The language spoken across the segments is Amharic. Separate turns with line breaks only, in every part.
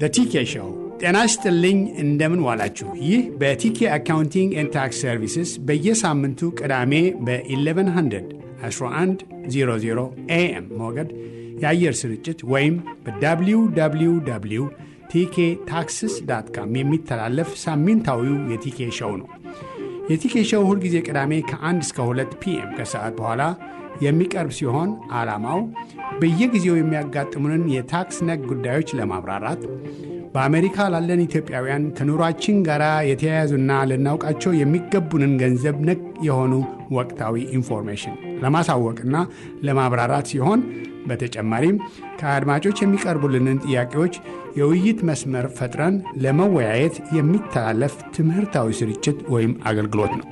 በቲኬ ሾው ጤና ይስጥልኝ። እንደምን ዋላችሁ? ይህ በቲኬ አካውንቲንግ ኤንድ ታክስ ሰርቪስስ በየሳምንቱ ቅዳሜ በ1100 1100 ኤኤም ሞገድ የአየር ስርጭት ወይም በwww ቲኬ ታክስስ ዳት ካም የሚተላለፍ ሳምንታዊው የቲኬ ሾው ነው። የቲኬ ሾው ሁልጊዜ ቅዳሜ ከ1 እስከ 2 ፒኤም ከሰዓት በኋላ የሚቀርብ ሲሆን ዓላማው በየጊዜው የሚያጋጥሙንን የታክስ ነክ ጉዳዮች ለማብራራት በአሜሪካ ላለን ኢትዮጵያውያን ከኑሯችን ጋር የተያያዙና ልናውቃቸው የሚገቡንን ገንዘብ ነክ የሆኑ ወቅታዊ ኢንፎርሜሽን ለማሳወቅና ለማብራራት ሲሆን በተጨማሪም ከአድማጮች የሚቀርቡልንን ጥያቄዎች የውይይት መስመር ፈጥረን ለመወያየት የሚተላለፍ ትምህርታዊ ስርጭት ወይም አገልግሎት ነው።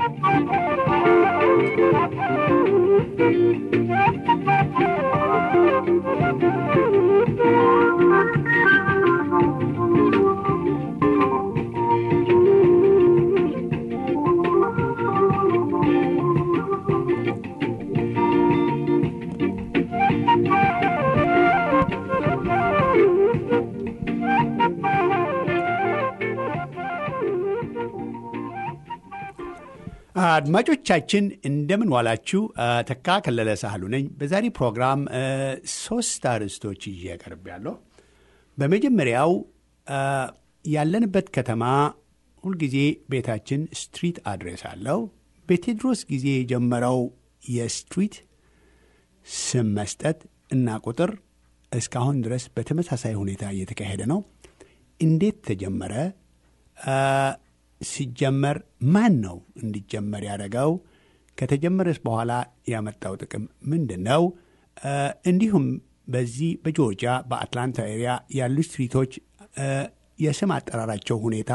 አድማጮቻችን እንደምን ዋላችሁ። ተካ ከለለ ሳህሉ ነኝ። በዛሬ ፕሮግራም ሶስት አርዕስቶች ይዤ ቀርቤያለሁ። በመጀመሪያው ያለንበት ከተማ ሁልጊዜ ቤታችን ስትሪት አድሬስ አለው። በቴዎድሮስ ጊዜ የጀመረው የስትሪት ስም መስጠት እና ቁጥር እስካሁን ድረስ በተመሳሳይ ሁኔታ እየተካሄደ ነው። እንዴት ተጀመረ? ሲጀመር ማን ነው እንዲጀመር ያደረገው? ከተጀመረስ በኋላ ያመጣው ጥቅም ምንድን ነው? እንዲሁም በዚህ በጆርጂያ በአትላንታ ኤሪያ ያሉ ስትሪቶች የስም አጠራራቸው ሁኔታ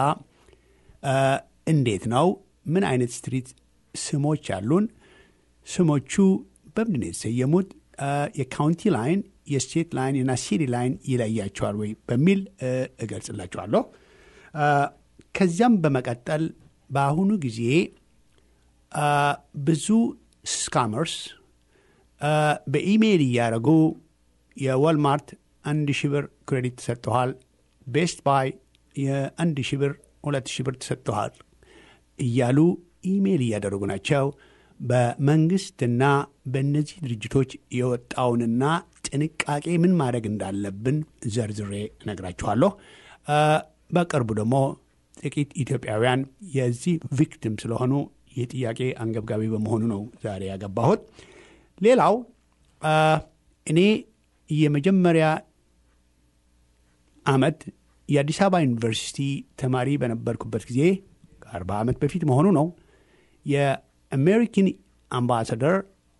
እንዴት ነው? ምን አይነት ስትሪት ስሞች አሉን? ስሞቹ በምንድን ነው የተሰየሙት? የካውንቲ ላይን፣ የስቴት ላይን እና ሲቲ ላይን ይለያቸዋል ወይ በሚል እገልጽላቸዋለሁ። ከዚያም በመቀጠል በአሁኑ ጊዜ ብዙ ስካመርስ በኢሜይል እያደረጉ የወልማርት አንድ ሺህ ብር ክሬዲት ተሰጥተዋል፣ ቤስት ባይ የአንድ ሺህ ብር ሁለት ሺህ ብር ተሰጥተዋል እያሉ ኢሜይል እያደረጉ ናቸው። በመንግስትና በእነዚህ ድርጅቶች የወጣውንና ጥንቃቄ ምን ማድረግ እንዳለብን ዘርዝሬ እነግራችኋለሁ። በቅርቡ ደግሞ ጥቂት ኢትዮጵያውያን የዚህ ቪክቲም ስለሆኑ ይህ ጥያቄ አንገብጋቢ በመሆኑ ነው ዛሬ ያገባሁት። ሌላው እኔ የመጀመሪያ ዓመት የአዲስ አበባ ዩኒቨርሲቲ ተማሪ በነበርኩበት ጊዜ ከአርባ ዓመት በፊት መሆኑ ነው የአሜሪካን አምባሳደር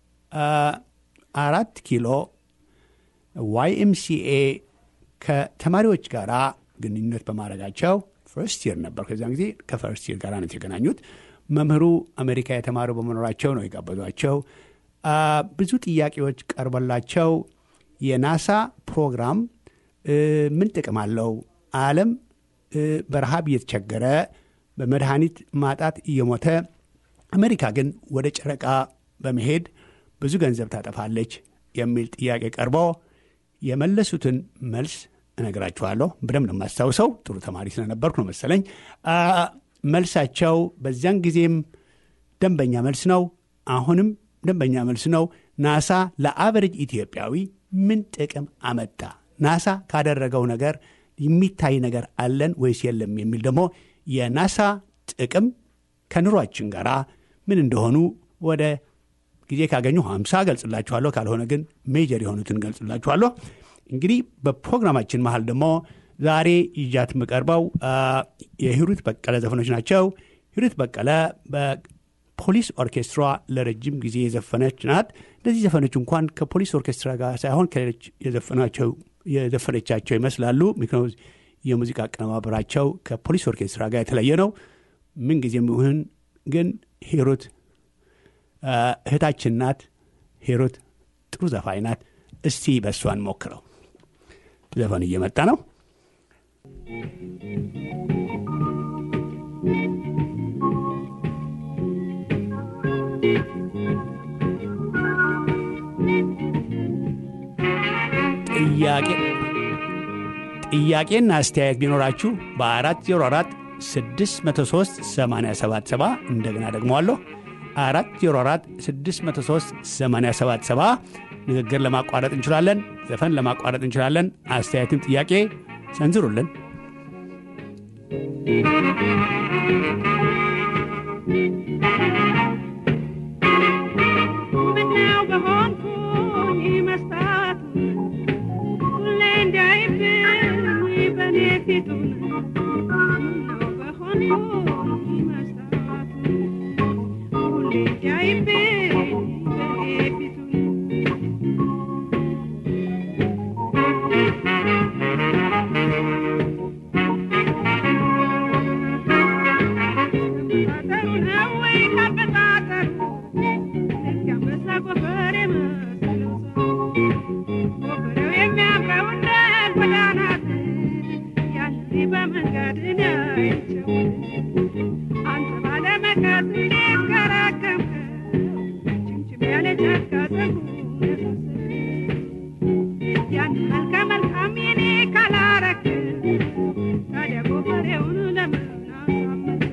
አራት ኪሎ ዋይኤምሲኤ ከተማሪዎች ጋር ግንኙነት በማድረጋቸው ፈርስት ይር ነበር። ከዚያን ጊዜ ከፈርስት ይር ጋር ነው የተገናኙት። መምህሩ አሜሪካ የተማሩ በመኖራቸው ነው የጋበዟቸው። ብዙ ጥያቄዎች ቀርበላቸው የናሳ ፕሮግራም ምን ጥቅም አለው? ዓለም በረሃብ እየተቸገረ በመድኃኒት ማጣት እየሞተ አሜሪካ ግን ወደ ጨረቃ በመሄድ ብዙ ገንዘብ ታጠፋለች የሚል ጥያቄ ቀርቦ የመለሱትን መልስ እነግራችኋለሁ። በደንብ ነው የማስታውሰው። ጥሩ ተማሪ ስለነበርኩ ነው መሰለኝ። መልሳቸው በዚያን ጊዜም ደንበኛ መልስ ነው፣ አሁንም ደንበኛ መልስ ነው። ናሳ ለአቨሬጅ ኢትዮጵያዊ ምን ጥቅም አመጣ? ናሳ ካደረገው ነገር የሚታይ ነገር አለን ወይስ የለም የሚል ደግሞ የናሳ ጥቅም ከኑሯችን ጋር ምን እንደሆኑ ወደ ጊዜ ካገኙ ሀምሳ ገልጽላችኋለሁ። ካልሆነ ግን ሜጀር የሆኑትን ገልጽላችኋለሁ። እንግዲህ በፕሮግራማችን መሀል ደግሞ ዛሬ ይዣት የምቀርበው የሂሩት በቀለ ዘፈኖች ናቸው። ሂሩት በቀለ በፖሊስ ኦርኬስትራ ለረጅም ጊዜ የዘፈነች ናት። እነዚህ ዘፈኖች እንኳን ከፖሊስ ኦርኬስትራ ጋር ሳይሆን ከሌሎች የዘፈነቻቸው ይመስላሉ። ምክንያቱ የሙዚቃ አቀነባበራቸው ከፖሊስ ኦርኬስትራ ጋር የተለየ ነው። ምንጊዜም ይሁን ግን ሂሩት እህታችን ናት። ሂሩት ጥሩ ዘፋኝ ናት። እስቲ በእሷን ሞክረው። ዘፈኑ እየመጣ ነው። ጥያቄ ጥያቄና አስተያየት ቢኖራችሁ በ404 603 877 እንደገና ደግመዋለሁ 404 603 877 ንግግር ለማቋረጥ እንችላለን። ዘፈን ለማቋረጥ እንችላለን። አስተያየትም ጥያቄ ሰንዝሩልን።
ምነው በሆንኩኝ መስታወት ሁሌ እንዳይብኝ በኔ ፊቱን ምነው በሆንኩኝ መስታወት ሁሌ እንዳይብኝ በኔ ፊቱን መጣጠሩ ነው ወይ ካልበጣጠሩ ልክ አንበሳ ጎፈሬ መሰለው ሰው ጎፈሬው የሚያምረው እንደ ጎዳናት ያንን በመንገድ እኔ አይቼው አንተ ባለመቀስ እንዴት ከረከምከው ችምችም ያለ ጫካ ፀጉር የመሰለ ያን መልከ መልካም የኔ ካላረክ ታዲያ ጎፈሬውን ለምን አሳመንክ?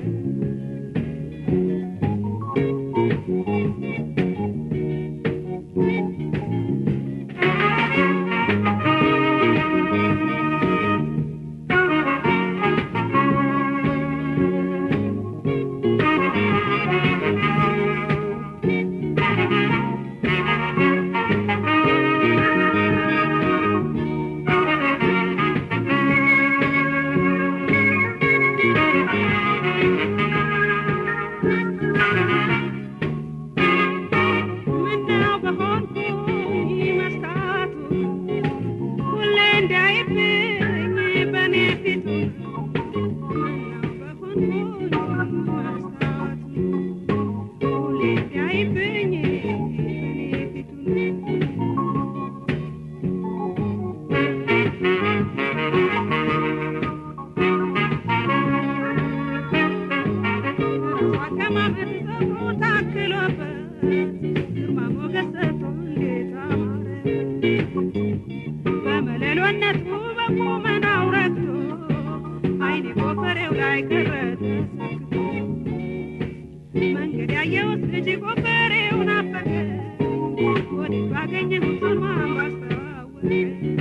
ምነው በሆንኩኝ መስታወቱ ሁሌ እንዳይብኝ በኔ ፊቱ ምነው በሆንኩኝ መስታወቱ ሁሌ እንዳይብኝ በኔ ፊቱ አቀማመጥ ፀጉሩ ታክሎበት ግርማ ሞገስ ሰጥቶ እንዴት አማረ በመለሎነቱ በቁመናው ረክቶ አይኔ ጎፈሬው ላይ ቀረ ተሰክቶ መንገድ ያየሁት ልጅ ጎፈሬው ናፈቀ ወዴት ባገኘሁት ማን ባስተዋወቀ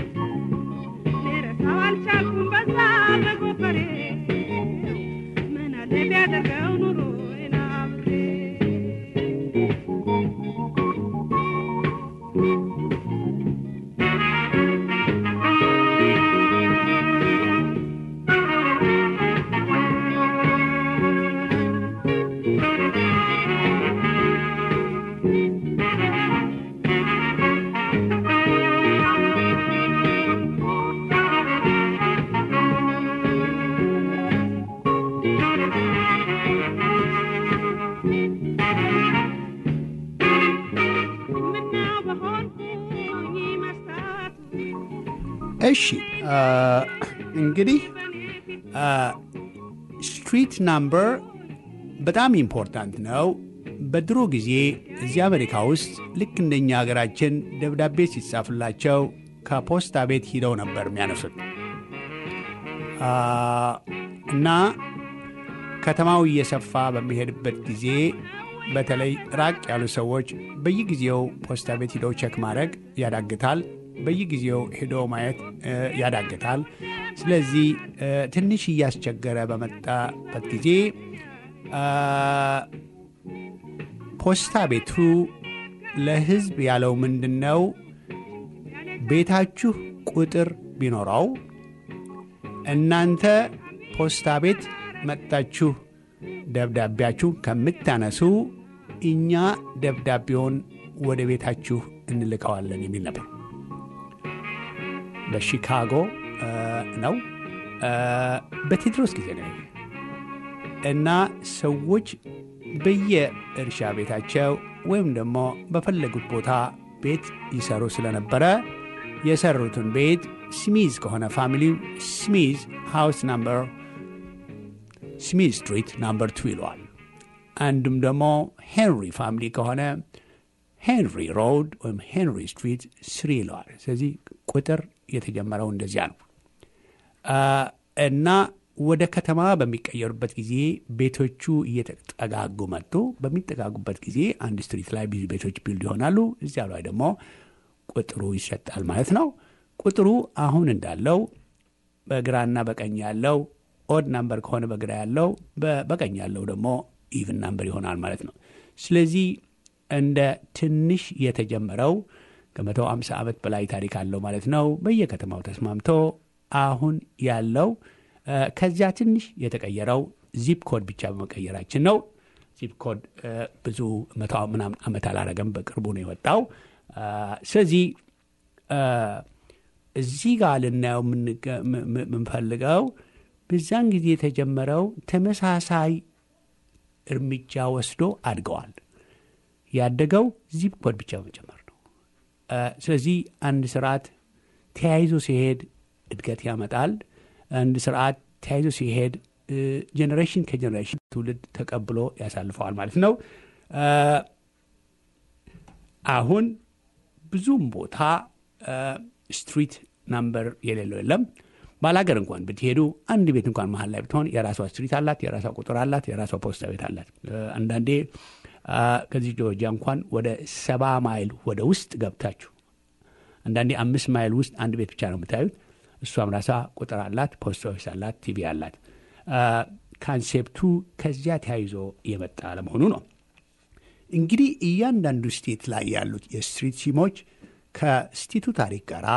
ልረሳው አልቻልኩም በዛ በጎፈሬው ምን አለ ቢያደርገው ኑሮዬን አብሬ ምነው በሆንኩኝ መስታወቱ
እሺ አ፣ እንግዲህ ስትሪት ናምበር በጣም ኢምፖርታንት ነው። በድሮ ጊዜ እዚህ አሜሪካ ውስጥ ልክ እንደኛ ሀገራችን ደብዳቤ ሲጻፍላቸው ከፖስታ ቤት ሂደው ነበር የሚያነሱት አ፣ እና ከተማው እየሰፋ በሚሄድበት ጊዜ በተለይ ራቅ ያሉ ሰዎች በየጊዜው ፖስታ ቤት ሂደው ቸክ ማድረግ ያዳግታል። በየጊዜው ሄደው ማየት እ፣ ያዳግታል። ስለዚህ እ፣ ትንሽ እያስቸገረ በመጣበት ጊዜ አ፣ ፖስታ ቤቱ ለሕዝብ ያለው ምንድን ነው? ቤታችሁ ቁጥር ቢኖረው እናንተ ፖስታ ቤት መጥታችሁ ደብዳቤያችሁ ከምታነሱ እኛ ደብዳቤውን ወደ ቤታችሁ እንልከዋለን የሚል ነበር። በሺካጎ እ፣ ነው እ፣ በቴድሮስ ጊዜ ነው ይሄ። እና ሰዎች በየእርሻ ቤታቸው ወይም ደግሞ በፈለጉት ቦታ ቤት ይሰሩ ስለነበረ የሰሩትን ቤት ስሚዝ ከሆነ ፋሚሊው ስሚዝ ሃውስ ናምበር ስሚዝ ስትሪት ናምበር ቱ ይለዋል። አንዱም ደግሞ ሄንሪ ፋሚሊ ከሆነ ሄንሪ ሮድ ወይም ሄንሪ ስትሪት ስሪ ይለዋል። ስለዚህ ቁጥር የተጀመረው እንደዚያ ነው። እና ወደ ከተማ በሚቀየሩበት ጊዜ ቤቶቹ እየተጠጋጉ መጡ። በሚጠጋጉበት ጊዜ አንድ ስትሪት ላይ ብዙ ቤቶች ቢልድ ይሆናሉ። እዚያ ላይ ደግሞ ቁጥሩ ይሰጣል ማለት ነው። ቁጥሩ አሁን እንዳለው በግራና በቀኝ ያለው ኦድ ናምበር ከሆነ በግራ ያለው በቀኝ ያለው ደግሞ ኢቭን ናምበር ይሆናል ማለት ነው። ስለዚህ እንደ ትንሽ የተጀመረው ከመቶ አምሳ ዓመት በላይ ታሪክ አለው ማለት ነው። በየከተማው ተስማምቶ አሁን ያለው ከዚያ ትንሽ የተቀየረው ዚፕ ኮድ ብቻ በመቀየራችን ነው። ዚፕ ኮድ ብዙ መቶ ምናምን ዓመት አላረገም፣ በቅርቡ ነው የወጣው። ስለዚህ እዚህ ጋር ልናየው የምንፈልገው በዛን ጊዜ የተጀመረው ተመሳሳይ እርምጃ ወስዶ አድገዋል። ያደገው ዚፕ ኮድ ብቻ በመጨመር ነው። ስለዚህ አንድ ስርዓት ተያይዞ ሲሄድ እድገት ያመጣል። አንድ ስርዓት ተያይዞ ሲሄድ ጀኔሬሽን ከጀኔሬሽን ትውልድ ተቀብሎ ያሳልፈዋል ማለት ነው። አሁን ብዙም ቦታ ስትሪት ናምበር የሌለው የለም። ባላገር እንኳን ብትሄዱ አንድ ቤት እንኳን መሀል ላይ ብትሆን የራሷ ስትሪት አላት፣ የራሷ ቁጥር አላት፣ የራሷ ፖስታ ቤት አላት። አንዳንዴ ከዚህ ጆርጂያ እንኳን ወደ ሰባ ማይል ወደ ውስጥ ገብታችሁ አንዳንዴ አምስት ማይል ውስጥ አንድ ቤት ብቻ ነው የምታዩት። እሷም ራሷ ቁጥር አላት፣ ፖስት ኦፊስ አላት፣ ቲቪ አላት። ካንሴፕቱ ከዚያ ተያይዞ የመጣ ለመሆኑ ነው። እንግዲህ እያንዳንዱ ስቴት ላይ ያሉት የስትሪት ሲሞች ከስቴቱ ታሪክ ጋራ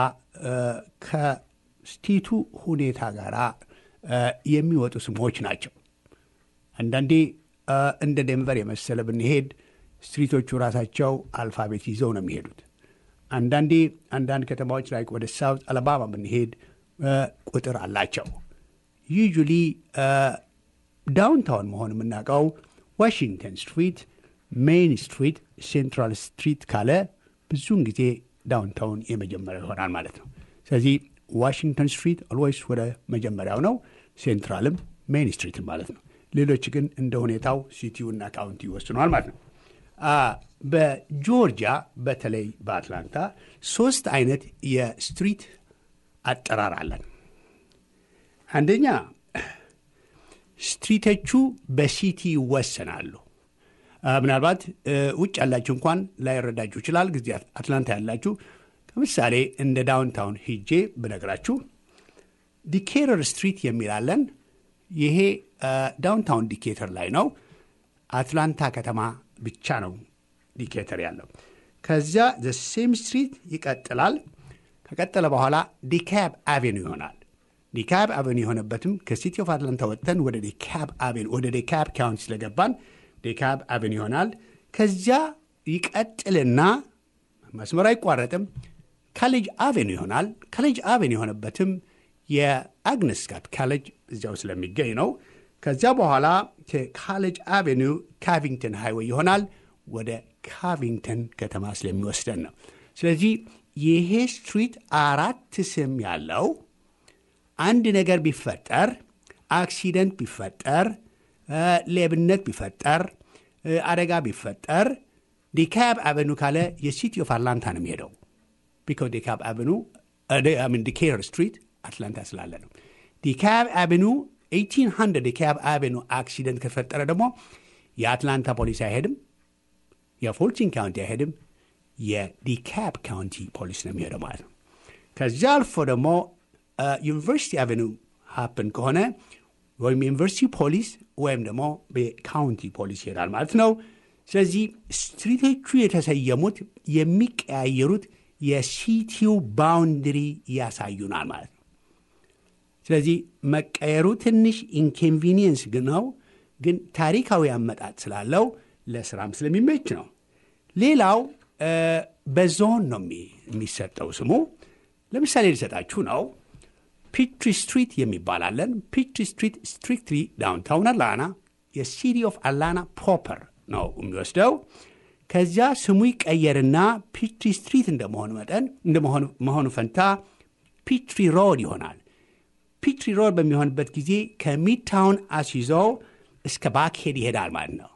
ከስቴቱ ሁኔታ ጋራ የሚወጡ ስሞች ናቸው። አንዳንዴ እንደ ዴንቨር የመሰለ ብንሄድ ስትሪቶቹ ራሳቸው አልፋቤት ይዘው ነው የሚሄዱት። አንዳንዴ አንዳንድ ከተማዎች ላይ ወደ ሳውት አለባማ ብንሄድ ቁጥር አላቸው። ዩጁሊ ዳውንታውን መሆን የምናውቀው ዋሽንግተን ስትሪት፣ ሜይን ስትሪት፣ ሴንትራል ስትሪት ካለ ብዙውን ጊዜ ዳውንታውን የመጀመሪያው ይሆናል ማለት ነው። ስለዚህ ዋሽንግተን ስትሪት ኦልዌይስ ወደ መጀመሪያው ነው፣ ሴንትራልም ሜይን ስትሪትም ማለት ነው። ሌሎች ግን እንደ ሁኔታው ሲቲውና ካውንቲ ይወስነዋል ማለት ነው። በጆርጂያ በተለይ በአትላንታ ሶስት አይነት የስትሪት አጠራር አለን። አንደኛ ስትሪቶቹ በሲቲ ይወሰናሉ። ምናልባት ውጭ ያላችሁ እንኳን ላይረዳችሁ ይችላል። ጊዜ አትላንታ ያላችሁ ከምሳሌ እንደ ዳውንታውን ሂጄ ብነግራችሁ ዲኬተር ስትሪት የሚላለን ይሄ ዳውንታውን ዲኬተር ላይ ነው። አትላንታ ከተማ ብቻ ነው ዲኬተር ያለው። ከዚያ ዘ ሴም ስትሪት ይቀጥላል። ከቀጠለ በኋላ ዲካብ አቬኑ ይሆናል። ዲካብ አቬኑ የሆነበትም ከሲቲ ኦፍ አትላንታ ወጥተን ወደ ዲካብ አቬኑ ወደ ዲካብ ካውንቲ ስለገባን ዲካብ አቬኑ ይሆናል። ከዚያ ይቀጥልና መስመር አይቋረጥም። ካሌጅ አቬኑ ይሆናል። ካሌጅ አቬኑ የሆነበትም የአግነስ ጋት ካሌጅ እዚያው ስለሚገኝ ነው። ከዚያ በኋላ ከካሌጅ አቬኑ ካቪንግተን ሃይዌይ ይሆናል። ወደ ካቪንግተን ከተማ ስለሚወስደን ነው። ስለዚህ ይሄ ስትሪት አራት ስም ያለው አንድ ነገር ቢፈጠር፣ አክሲደንት ቢፈጠር፣ ሌብነት ቢፈጠር፣ አደጋ ቢፈጠር ዲካብ አቨኑ ካለ የሲቲ ኦፍ አትላንታ ነው የሚሄደው። ቢኮዝ ዲካብ አቨኑ ዲኬተር ስትሪት አትላንታ ስላለ ነው። ዲካብ አቨኑ 1800 ዲካብ አቨኑ አክሲደንት ከተፈጠረ ደግሞ የአትላንታ ፖሊስ አይሄድም፣ የፎልቲን ካውንቲ አይሄድም፣ የዲካብ ካውንቲ ፖሊስ ነው የሚሄደው ማለት ነው። ከዚያ አልፎ ደግሞ ዩኒቨርሲቲ አቨኑ ሀፕን ከሆነ ወይም ዩኒቨርሲቲ ፖሊስ ወይም ደግሞ የካውንቲ ፖሊስ ይሄዳል ማለት ነው። ስለዚህ ስትሪቶቹ የተሰየሙት የሚቀያየሩት የሲቲው ባውንድሪ ያሳዩናል ማለት ነው። ስለዚህ መቀየሩ ትንሽ ኢንኮንቪኒየንስ ነው፣ ግን ታሪካዊ አመጣጥ ስላለው ለስራም ስለሚመች ነው። ሌላው በዞን ነው የሚሰጠው ስሙ። ለምሳሌ ሊሰጣችሁ ነው። ፒትሪ ስትሪት የሚባላለን። ፒትሪ ስትሪት ስትሪክትሊ ዳውንታውን አላና የሲቲ ኦፍ አላና ፕሮፐር ነው የሚወስደው። ከዚያ ስሙ ይቀየርና ፒትሪ ስትሪት እንደመሆኑ መጠን እንደመሆኑ ፈንታ ፒትሪ ሮድ ይሆናል። ፒትሪ ሮድ በሚሆንበት ጊዜ ከሚድታውን አስይዞ እስከ ባክሄድ ይሄዳል ማለት ነው።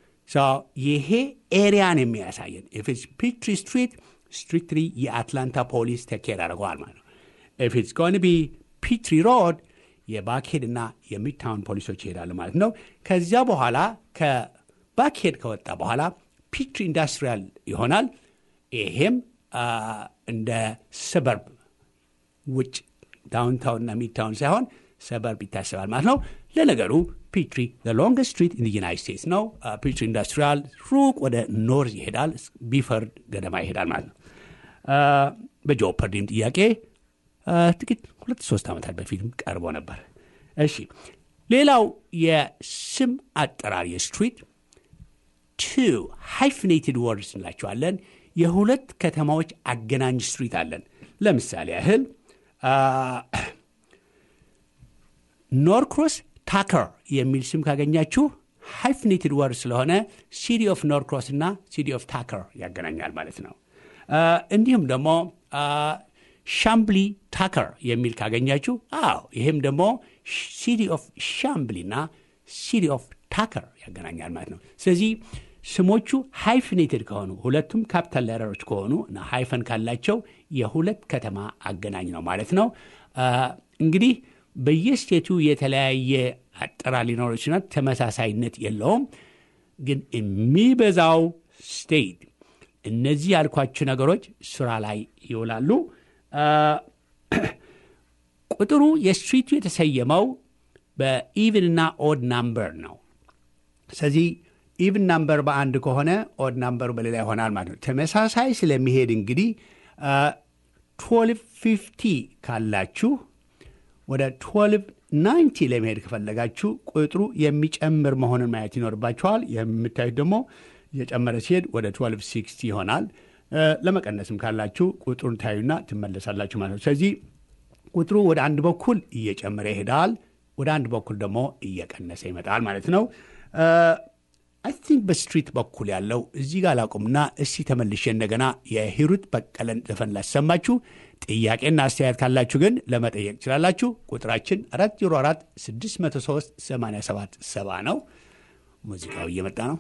ይሄ ኤሪያን የሚያሳየን ኢፍስ ፒትሪ ስትሪት ስትሪክትሊ የአትላንታ ፖሊስ ተኬር አድርገዋል ማለት ነው። ኢፍ ኢትስ ጎን ቢ ፒትሪ ሮድ የባክሄድ እና የሚድታውን ፖሊሶች ይሄዳሉ ማለት ነው። ከዚያ በኋላ ከባክሄድ ከወጣ በኋላ ፒትሪ ኢንዱስትሪያል ይሆናል። ይሄም እንደ ሰበርብ ውጭ ዳውንታውን እና ሚድታውን ሳይሆን ሰበርብ ይታሰባል ማለት ነው። ለነገሩ ፒትሪ ሎንገስት ስትሪት ኢን ዩናይት ስቴትስ ነው። ፒትሪ ኢንዱስትሪያል ሩቅ ወደ ኖርዝ ይሄዳል፣ ቢፈርድ ገደማ ይሄዳል ማለት ነው። በጆፐርዲም ጥያቄ ጥቂት ሁለት ሶስት ዓመታት በፊትም ቀርቦ ነበር። እሺ ሌላው የስም አጠራር የስትሪት ቱ ሃይፍኔትድ ወርድስ እንላቸዋለን። የሁለት ከተማዎች አገናኝ ስትሪት አለን። ለምሳሌ ያህል ኖርክሮስ ታከር የሚል ስም ካገኛችሁ ሃይፍኔትድ ወርድ ስለሆነ ሲቲ ኦፍ ኖርክሮስ እና ሲቲ ኦፍ ታከር ያገናኛል ማለት ነው። እንዲሁም ደግሞ ሻምብሊ ታከር የሚል ካገኛችሁ፣ አዎ ይህም ደግሞ ሲቲ ኦፍ ሻምብሊ እና ሲቲ ኦፍ ታከር ያገናኛል ማለት ነው። ስለዚህ ስሞቹ ሃይፍኔትድ ከሆኑ ሁለቱም ካፒታል ሌተሮች ከሆኑ እና ሃይፈን ካላቸው የሁለት ከተማ አገናኝ ነው ማለት ነው። እንግዲህ በየስቴቱ የተለያየ አጠራር ሊኖር ይችላል። ተመሳሳይነት የለውም። ግን የሚበዛው ስቴት እነዚህ ያልኳቸው ነገሮች ስራ ላይ ይውላሉ። ቁጥሩ የስትሪቱ የተሰየመው በኢቭን እና ኦድ ናምበር ነው። ስለዚህ ኢቭን ናምበር በአንድ ከሆነ ኦድ ናምበሩ በሌላ ይሆናል ማለት ነው። ተመሳሳይ ስለሚሄድ እንግዲህ ትዌልቭ ፊፍቲ ካላችሁ ወደ ትዌልቭ ናይንቲ ለመሄድ ከፈለጋችሁ ቁጥሩ የሚጨምር መሆኑን ማየት ይኖርባችኋል። የምታዩት ደግሞ እየጨመረ ሲሄድ ወደ ትዌልቭ ሲክስቲ ይሆናል። ለመቀነስም ካላችሁ ቁጥሩን ታዩና ትመለሳላችሁ ማለት ነው። ስለዚህ ቁጥሩ ወደ አንድ በኩል እየጨመረ ይሄዳል፣ ወደ አንድ በኩል ደግሞ እየቀነሰ ይመጣል ማለት ነው። አይ ቲንክ በስትሪት በኩል ያለው እዚህ ጋር ላቁምና እስቲ ተመልሼ እንደገና የሂሩት በቀለን ዘፈን ላሰማችሁ። ጥያቄና አስተያየት ካላችሁ ግን ለመጠየቅ ትችላላችሁ። ቁጥራችን 404 603 87 70 ነው። ሙዚቃው እየመጣ ነው።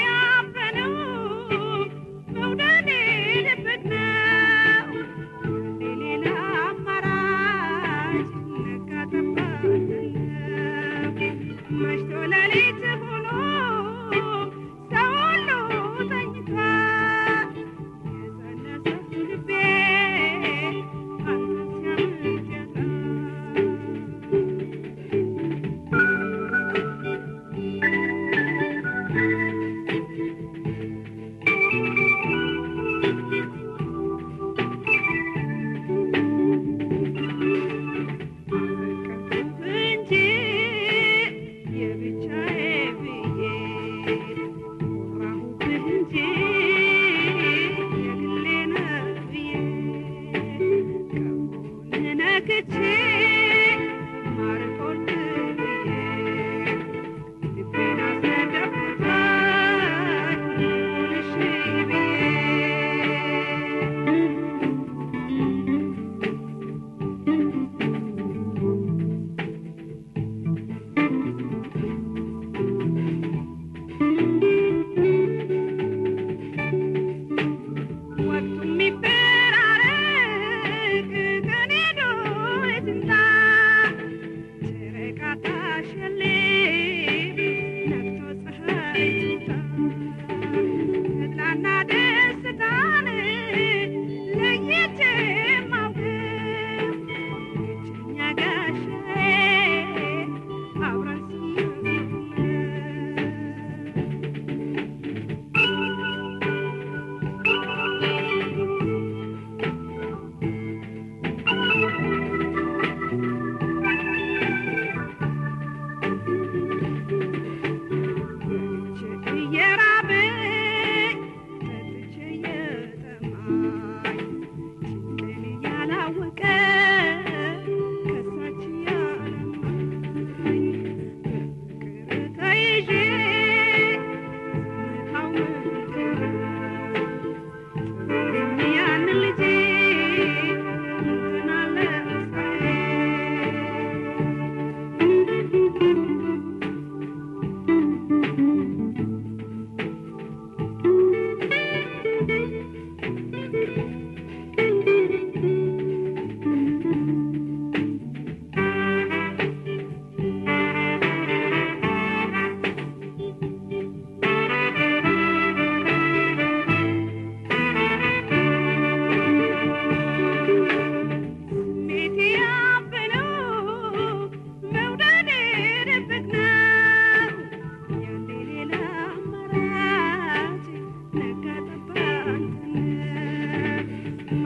መውደድ ልብት ነው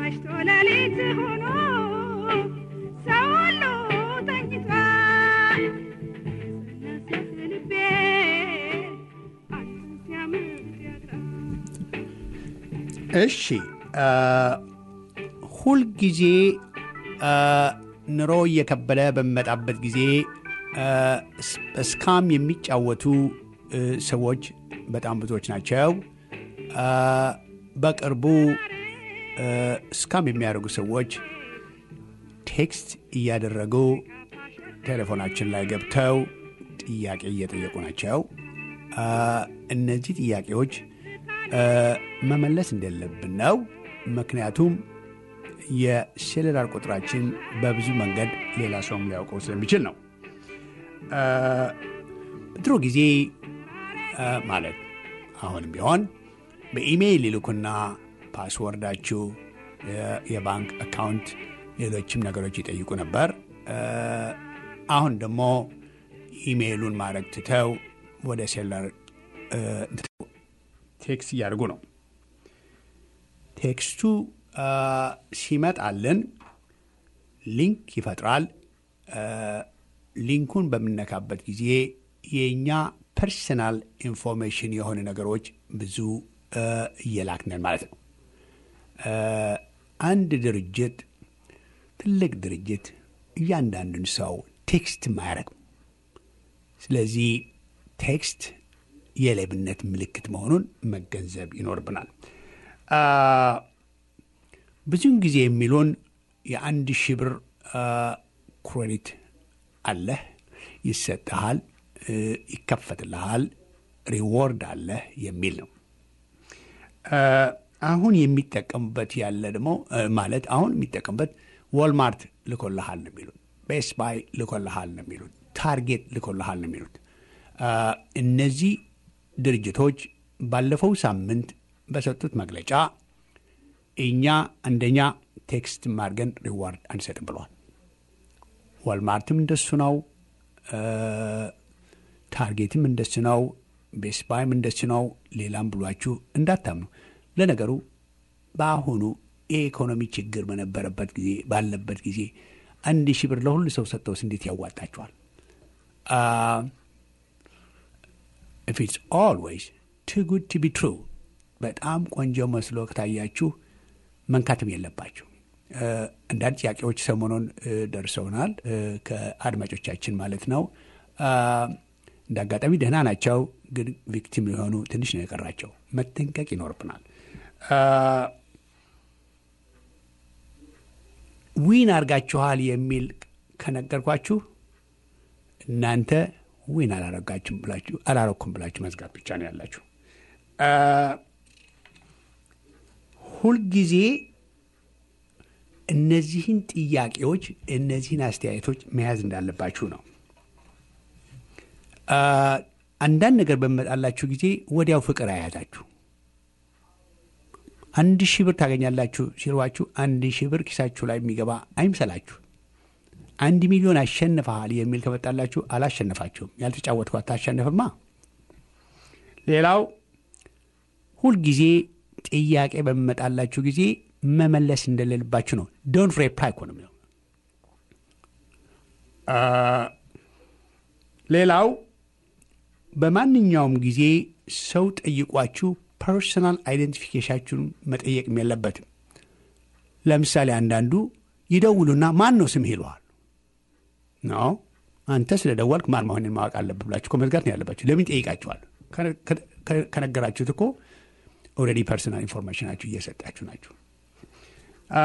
መሽቶ ሌሊት ሆኖ ሰው ሁሉ ተኝቷል። ሰነሰት ልቤ አንተን ሲያምር ያድራል።
እሺ አ፣ ሁልጊዜ አ፣ ኑሮ እየከበደ በሚመጣበት ጊዜ አ፣ ስ- እስካም የሚጫወቱ እ፣ ሰዎች በጣም ብዙዎች ናቸው። አ፣ በቅርቡ እ፣ እስካም የሚያደርጉ ሰዎች ቴክስት እያደረጉ ቴሌፎናችን ላይ ገብተው ጥያቄ እየጠየቁ ናቸው። አ፣ እነዚህ ጥያቄዎች አ፣ መመለስ እንደሌለብን ነው። ምክንያቱም የሴሉላር ቁጥራችን በብዙ መንገድ ሌላ ሰውም ሊያውቀው ስለሚችል ነው። አ፣ ድሮ ጊዜ አ፣ ማለት አሁንም ቢሆን በኢሜይል ይልኩና ፓስወርዳችሁ፣ የ- የባንክ አካውንት፣ ሌሎችም ነገሮች ይጠይቁ ነበር። አ፣ አሁን ደግሞ ኢሜይሉን ማድረግ ትተው ወደ ሴሉላር አ፣ ትተው ቴክስት እያደርጉ ነው። ቴክስቱ አ፣ ሲመጣልን ሊንክ ይፈጥራል። አ፣ ሊንኩን በምነካበት ጊዜ የእኛ ፐርሰናል ኢንፎርሜሽን የሆኑ ነገሮች ብዙ አ፣ እየላክነን ማለት ነው። አ፣ አንድ ድርጅት ትልቅ ድርጅት እያንዳንዱን ሰው ቴክስት አያደርግም። ስለዚህ ቴክስት የሌብነት ምልክት መሆኑን መገንዘብ ይኖርብናል። አ፣ ብዙውን ጊዜ የሚሉን የአንድ ሺህ ብር አ፣ ክሬዲት አለህ፣ ይሰጥሃል፣ እ፣ ይከፈትልሃል፣ ሪዎርድ አለህ የሚል ነው። አ፣ አሁን የሚጠቀሙበት ያለ ደግሞ እ፣ ማለት አሁን የሚጠቀሙበት ዋልማርት ልኮልሃል ነው የሚሉት፣ ቤስት ባይ ልኮልሃል ነው የሚሉት፣ ታርጌት ልኮልሃል ነው የሚሉት። አ፣ እነዚህ ድርጅቶች ባለፈው ሳምንት በሰጡት መግለጫ እኛ አንደኛ ቴክስት ማድርገን ሪዋርድ አንሰጥም ብለዋል። ዋልማርትም እንደሱ ነው። አ፣ ታርጌትም እንደሱ ነው። ቤስት ባይም እንደሱ ነው። ሌላም ብሏችሁ እንዳታምኑ። ለነገሩ በአሁኑ የኢኮኖሚ ችግር በነበረበት ጊዜ ባለበት ጊዜ አንድ ሺህ ብር ለሁሉ ሰው ሰጥተውስ እንዴት ያዋጣቸዋል? ኢፍ ኢትስ ኦልዌይስ ቱ ጉድ ቱ ቢ ትሩ በጣም ቆንጆ መስሎ ከታያችሁ መንካትም የለባችሁ። እ፣ አንዳንድ ጥያቄዎች ሰሞኑን እ፣ ደርሰውናል እ፣ ከአድማጮቻችን ማለት ነው። አ፣ እንደ አጋጣሚ ደህና ናቸው፣ ግን ቪክቲም ሊሆኑ ትንሽ ነው የቀራቸው። መጠንቀቅ ይኖርብናል። አ፣ ዊን አድርጋችኋል የሚል ከነገርኳችሁ እናንተ ዊን አላረጋችሁም ብላችሁ አላረኩም ብላችሁ መዝጋት ብቻ ነው ያላችሁ። አ፣ ሁልጊዜ እነዚህን ጥያቄዎች እነዚህን አስተያየቶች መያዝ እንዳለባችሁ ነው። አ፣ አንዳንድ ነገር በሚመጣላችሁ ጊዜ ወዲያው ፍቅር አያዛችሁ። አንድ ሺህ ብር ታገኛላችሁ ሲሏችሁ አንድ ሺህ ብር ኪሳችሁ ላይ የሚገባ አይምሰላችሁ። አንድ ሚሊዮን አሸንፈሃል የሚል ከመጣላችሁ አላሸነፋችሁም። ያልተጫወትኩ አታሸንፍማ። ሌላው ሁልጊዜ ጥያቄ በሚመጣላችሁ ጊዜ መመለስ እንደሌለባችሁ ነው። ዶንት ሬፕላይ እኮ ነው የሚለው። አ፣ ሌላው በማንኛውም ጊዜ ሰው ጠይቋችሁ ፐርሰናል አይደንቲፊኬሽናችሁን መጠየቅም የለበትም። ለምሳሌ አንዳንዱ ይደውሉና ማን ነው ስምህ ይለዋል። ነው አንተ ስለ ደወልክ ማን መሆንን ማወቅ አለብህ ብላችሁ እኮ መዝጋት ነው ያለባችሁ። ለምን ይጠይቃችኋል? ከ- ከ- ከነገራችሁት እኮ ኦልሬዲ ፐርሰናል ኢንፎርሜሽናችሁ እየሰጣችሁ ናችሁ። አ፣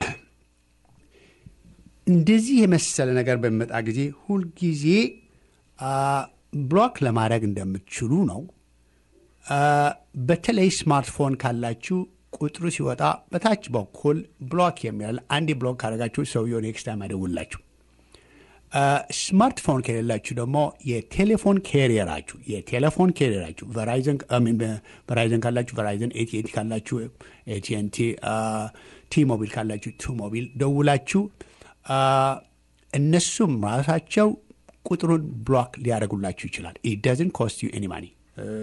እንደዚህ የመሰለ ነገር በሚመጣ ጊዜ ሁልጊዜ አ፣ ብሎክ ለማድረግ እንደምትችሉ ነው። አ፣ በተለይ ስማርትፎን ካላችሁ ቁጥሩ ሲወጣ በታች በኩል ብሎክ የሚላል አንዴ ብሎክ ካደረጋችሁ ሰውየው ኔክስት ታይም አይደውላችሁ። ስማርትፎን ከሌላችሁ ደግሞ የቴሌፎን ካሪየራችሁ የቴሌፎን ካሪየራችሁ ቨራይዘን ካላችሁ ቨራይዘን፣ ኤቲኤንቲ ካላችሁ ኤቲኤንቲ፣ ቲ ሞቢል ካላችሁ ቱ ሞቢል ደውላችሁ አ፣ እነሱም ራሳቸው ቁጥሩን ብሎክ ሊያደርጉላችሁ ይችላል። ኢት ደዝን ኮስት ዩ ኤኒ ማኒ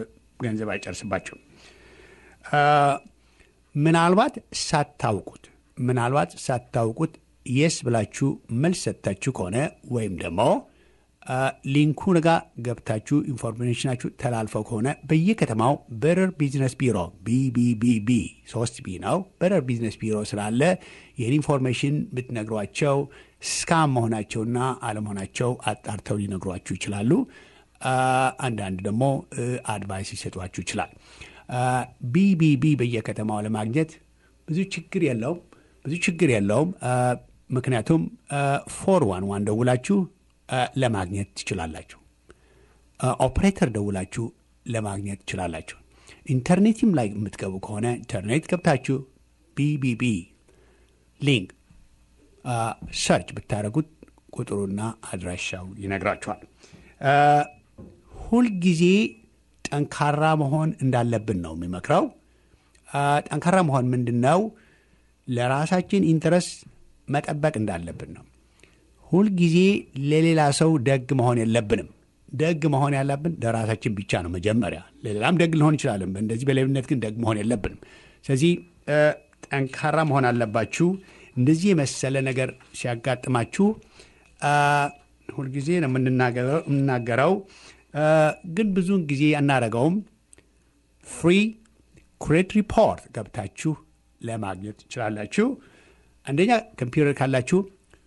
ገንዘብ አይጨርስባቸውም። አ፣ ምናልባት ሳታውቁት ምናልባት ሳታውቁት የስ ብላችሁ መልስ ሰጥታችሁ ከሆነ ወይም ደግሞ ሊንኩ ጋ ገብታችሁ ኢንፎርሜሽናችሁ ተላልፈው ከሆነ በየከተማው በረር ቢዝነስ ቢሮ ቢቢቢቢ ሶስት ቢ ነው። በረር ቢዝነስ ቢሮ ስላለ ይህን ኢንፎርሜሽን ብትነግሯቸው ስካም መሆናቸውና አለመሆናቸው አጣርተው ሊነግሯችሁ ይችላሉ። አንዳንድ ደግሞ አድቫይስ ሊሰጧችሁ ይችላል። ቢቢቢ በየከተማው ለማግኘት ብዙ ችግር የለውም። ብዙ ችግር የለውም። ምክንያቱም ፎር ዋን ዋን ደውላችሁ ለማግኘት ትችላላችሁ። ኦፕሬተር ደውላችሁ ለማግኘት ትችላላችሁ። ኢንተርኔትም ላይ የምትገቡ ከሆነ ኢንተርኔት ገብታችሁ ቢቢቢ ሊንክ ሰርች ብታደረጉት ቁጥሩና አድራሻው ይነግራችኋል። ሁልጊዜ ጠንካራ መሆን እንዳለብን ነው የሚመክረው። ጠንካራ መሆን ምንድን ነው? ለራሳችን ኢንትረስት መጠበቅ እንዳለብን ነው። ሁልጊዜ ለሌላ ሰው ደግ መሆን የለብንም። ደግ መሆን ያለብን ለራሳችን ብቻ ነው መጀመሪያ። ለሌላም ደግ ልሆን ይችላለን። እንደዚህ በሌብነት ግን ደግ መሆን የለብንም። ስለዚህ ጠንካራ መሆን አለባችሁ። እንደዚህ የመሰለ ነገር ሲያጋጥማችሁ ሁልጊዜ ነው የምናገረው፣ ግን ብዙውን ጊዜ አናረገውም። ፍሪ ክሬዲት ሪፖርት ገብታችሁ ለማግኘት ትችላላችሁ። አንደኛ ኮምፒውተር ካላችሁ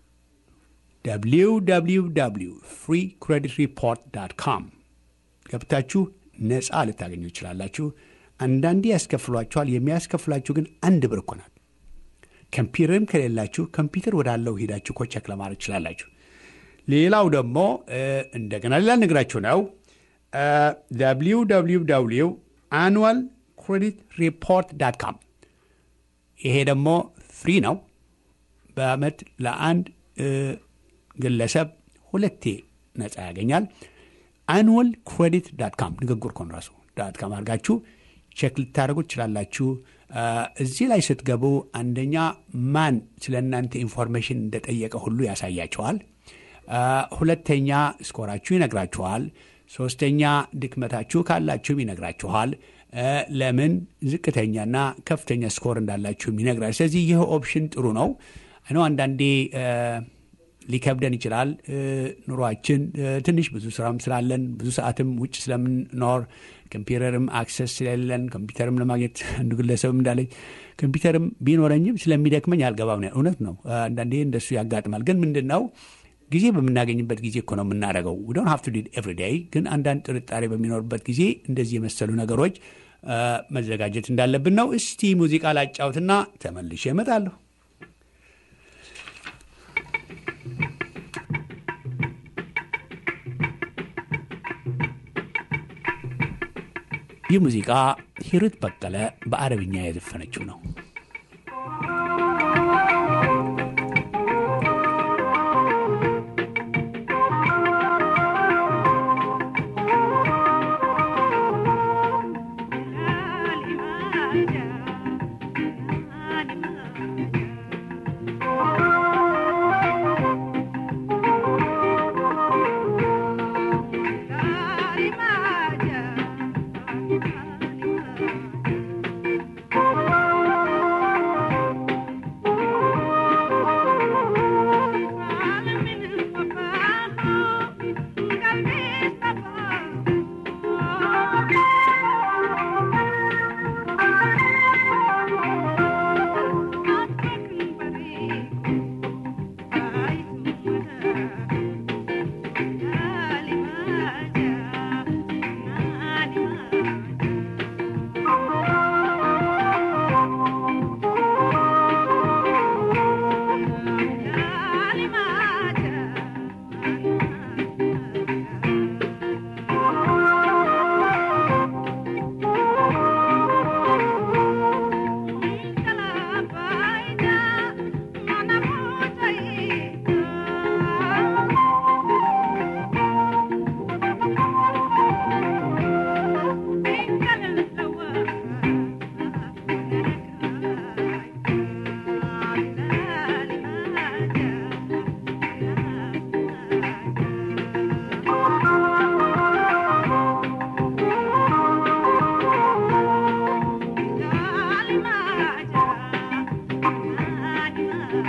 www ፍሪ ክሬዲት ሪፖርት ዳት ካም ገብታችሁ ነፃ ልታገኙ ትችላላችሁ። አንዳንዴ ያስከፍሏችኋል። የሚያስከፍሏችሁ ግን አንድ ብር እኮ ናት። ኮምፒውተርም ከሌላችሁ ኮምፒውተር ወዳለው ሄዳችሁ እኮ ቸክ ለማድረግ ትችላላችሁ። ሌላው ደግሞ እንደገና ሌላ ነግራችሁ ነው www አኑዋል ክሬዲት ሪፖርት ዳት ካም ይሄ ደግሞ ፍሪ ነው። በአመት ለአንድ ግለሰብ ሁለቴ ነፃ ያገኛል። አኑዋል ክሬዲት ዳት ካም ንግግር ኮን ራሱ ዳት ካም አድርጋችሁ ቼክ ልታደርጉ ትችላላችሁ። እዚህ ላይ ስትገቡ አንደኛ ማን ስለ እናንተ ኢንፎርሜሽን እንደጠየቀ ሁሉ ያሳያችኋል። ሁለተኛ ስኮራችሁ ይነግራችኋል። ሶስተኛ ድክመታችሁ ካላችሁም ይነግራችኋል። ለምን ዝቅተኛና ከፍተኛ ስኮር እንዳላችሁም ይነግራል። ስለዚህ ይህ ኦፕሽን ጥሩ ነው። ነው አንዳንዴ ሊከብደን ይችላል። ኑሯችን ትንሽ ብዙ ስራም ስላለን ብዙ ሰዓትም ውጭ ስለምንኖር ኮምፒውተርም አክሰስ ስለሌለን ኮምፒውተርም ለማግኘት አንዱ ግለሰብም እንዳለኝ ኮምፒውተርም ቢኖረኝም ስለሚደክመኝ አልገባም። እውነት ነው። አንዳንዴ እንደሱ ያጋጥማል። ግን ምንድን ነው ጊዜ በምናገኝበት ጊዜ እኮ ነው የምናደርገው። ዶን ሀቭ ቱ ዲድ ኤቭሪ ዴይ። ግን አንዳንድ ጥርጣሬ በሚኖርበት ጊዜ እንደዚህ የመሰሉ ነገሮች መዘጋጀት እንዳለብን ነው። እስቲ ሙዚቃ ላጫውትና ተመልሼ እመጣለሁ። ይህ ሙዚቃ ሂሩት በቀለ በአረብኛ የዘፈነችው ነው።
Thank you.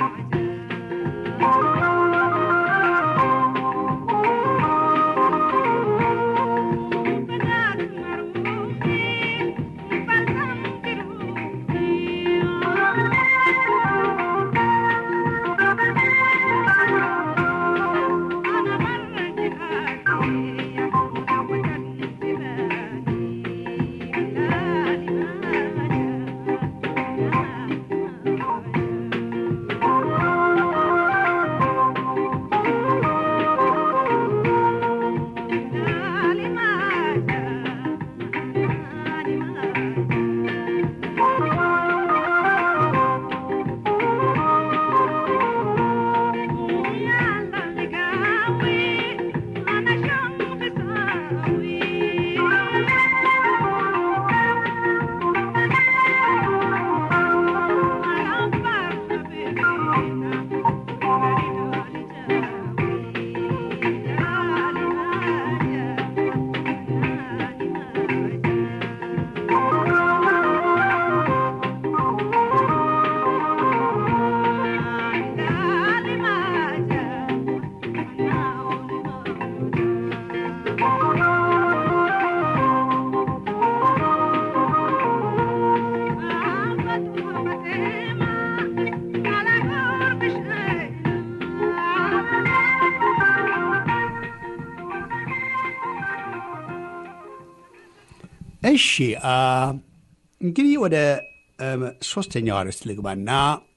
እሺ እንግዲህ ወደ ሶስተኛው አርዕስት ልግባና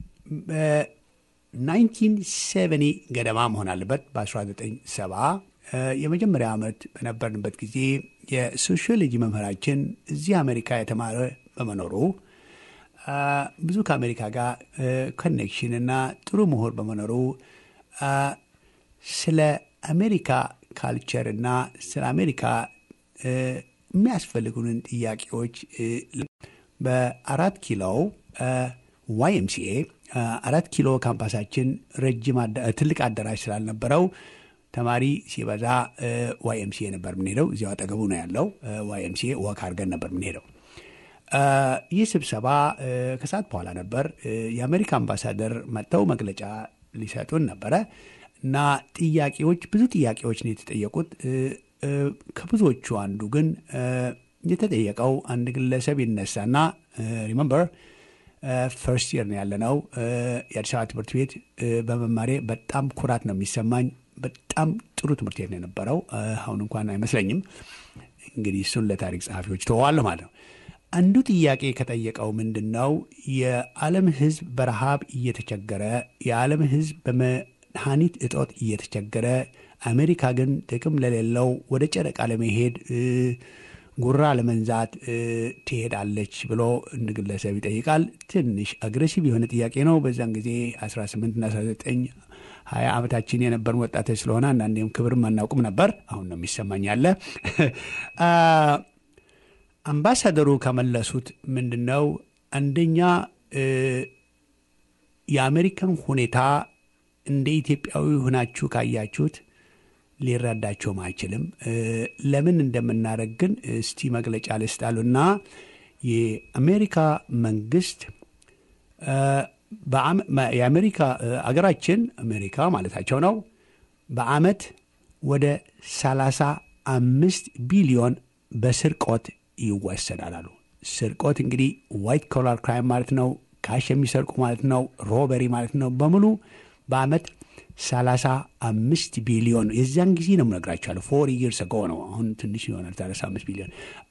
በ1970 ገደማ መሆን አለበት በ1970 የመጀመሪያ ዓመት በነበርንበት ጊዜ የሶሺዮሎጂ መምህራችን እዚህ አሜሪካ የተማረ በመኖሩ ብዙ ከአሜሪካ ጋር ኮኔክሽን እና ጥሩ ምሁር በመኖሩ ስለ አሜሪካ ካልቸር እና ስለ አሜሪካ የሚያስፈልጉንን ጥያቄዎች በአራት ኪሎ ዋይኤምሲኤ አራት ኪሎ ካምፓሳችን ረጅም ትልቅ አዳራሽ ስላልነበረው ተማሪ ሲበዛ ዋይኤምሲኤ ነበር የምንሄደው። እዚያው አጠገቡ ነው ያለው ዋይኤምሲኤ ወክ አድርገን ነበር የምንሄደው። ይህ ስብሰባ ከሰዓት በኋላ ነበር። የአሜሪካ አምባሳደር መጥተው መግለጫ ሊሰጡን ነበረ እና ጥያቄዎች ብዙ ጥያቄዎች ነው የተጠየቁት። ከብዙዎቹ አንዱ ግን የተጠየቀው አንድ ግለሰብ ይነሳና ሪመምበር ፈርስት ይር ነው ያለነው። የአዲስ አበባ ትምህርት ቤት በመማሬ በጣም ኩራት ነው የሚሰማኝ። በጣም ጥሩ ትምህርት ቤት ነው የነበረው። አሁን እንኳን አይመስለኝም። እንግዲህ እሱን ለታሪክ ጸሐፊዎች ተዋለሁ ማለት ነው። አንዱ ጥያቄ ከጠየቀው ምንድን ነው የዓለም ሕዝብ በረሃብ እየተቸገረ የዓለም ሕዝብ በመድኃኒት እጦት እየተቸገረ አሜሪካ ግን ጥቅም ለሌለው ወደ ጨረቃ ለመሄድ ጉራ ለመንዛት ትሄዳለች ብሎ እንድ ግለሰብ ይጠይቃል። ትንሽ አግሬሲቭ የሆነ ጥያቄ ነው። በዛን ጊዜ 18 እና 19 ሀያ ዓመታችን የነበርን ወጣቶች ስለሆነ አንዳንዴም ክብርም አናውቅም ነበር። አሁን ነው የሚሰማኝ ያለ አምባሳደሩ ከመለሱት ምንድን ነው አንደኛ የአሜሪካን ሁኔታ እንደ ኢትዮጵያዊ ሆናችሁ ካያችሁት ሊረዳቸውም አይችልም። ለምን እንደምናደርግ ግን እስቲ መግለጫ ልስጣሉና የአሜሪካ መንግስት የአሜሪካ አገራችን አሜሪካ ማለታቸው ነው በአመት ወደ 35 ቢሊዮን በስርቆት ይወሰዳል አሉ። ስርቆት እንግዲህ ዋይት ኮላር ክራይም ማለት ነው። ካሽ የሚሰርቁ ማለት ነው። ሮበሪ ማለት ነው። በሙሉ በአመት 35 ቢሊዮን የዚያን ጊዜ ነው የምነግራቸዋለሁ። ፎር ይርስ ጎ ነው። አሁን ትንሽ ይሆናል 35 ቢሊዮን።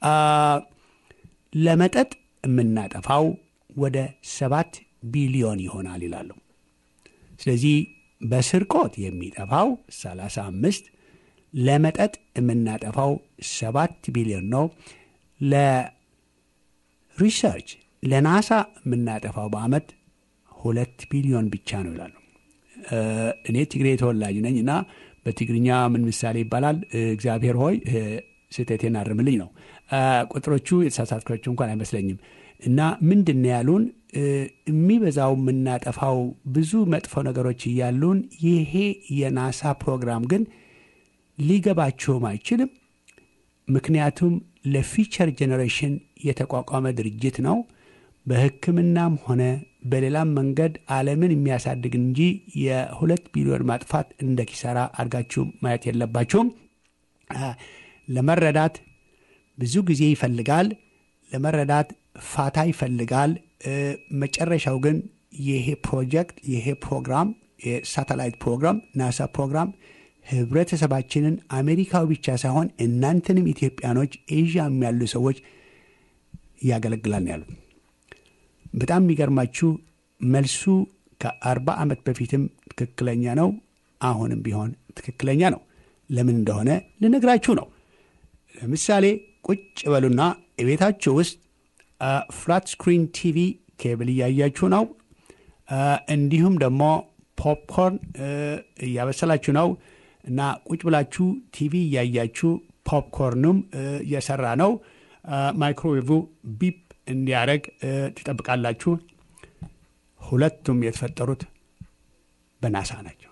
ለመጠጥ የምናጠፋው ወደ ሰባት ቢሊዮን ይሆናል ይላሉ። ስለዚህ በስርቆት የሚጠፋው 35 ለመጠጥ የምናጠፋው ሰባት ቢሊዮን ነው። ለሪሰርች ለናሳ የምናጠፋው በአመት ሁለት ቢሊዮን ብቻ ነው ይላሉ። እኔ ትግሬ ተወላጅ ነኝ እና በትግርኛ ምን ምሳሌ ይባላል? እግዚአብሔር ሆይ ስህተቴን አርምልኝ ነው። ቁጥሮቹ የተሳሳትኳቸው እንኳን አይመስለኝም። እና ምንድን ነው ያሉን? የሚበዛው የምናጠፋው ብዙ መጥፎ ነገሮች እያሉን ይሄ የናሳ ፕሮግራም ግን ሊገባቸውም አይችልም። ምክንያቱም ለፊቸር ጄኔሬሽን የተቋቋመ ድርጅት ነው። በሕክምናም ሆነ በሌላም መንገድ ዓለምን የሚያሳድግ እንጂ የሁለት ቢሊዮን ማጥፋት እንደ ኪሳራ አድርጋችሁ ማየት የለባችሁም። ለመረዳት ብዙ ጊዜ ይፈልጋል። ለመረዳት ፋታ ይፈልጋል። መጨረሻው ግን ይሄ ፕሮጀክት ይሄ ፕሮግራም የሳተላይት ፕሮግራም ናሳ ፕሮግራም ህብረተሰባችንን አሜሪካዊ ብቻ ሳይሆን እናንተንም ኢትዮጵያኖች ኤዥያም ያሉ ሰዎች ያገለግላል ያሉት። በጣም የሚገርማችሁ መልሱ ከአርባ ዓመት በፊትም ትክክለኛ ነው። አሁንም ቢሆን ትክክለኛ ነው። ለምን እንደሆነ ልነግራችሁ ነው። ለምሳሌ ቁጭ በሉና የቤታችሁ ውስጥ ፍላት ስክሪን ቲቪ ኬብል እያያችሁ ነው። እንዲሁም ደግሞ ፖፕኮርን እያበሰላችሁ ነው እና ቁጭ ብላችሁ ቲቪ እያያችሁ ፖፕኮርኑም እየሰራ ነው። ማይክሮዌቭ ቢፕ እንዲያደርግ ትጠብቃላችሁ። ሁለቱም የተፈጠሩት በናሳ ናቸው።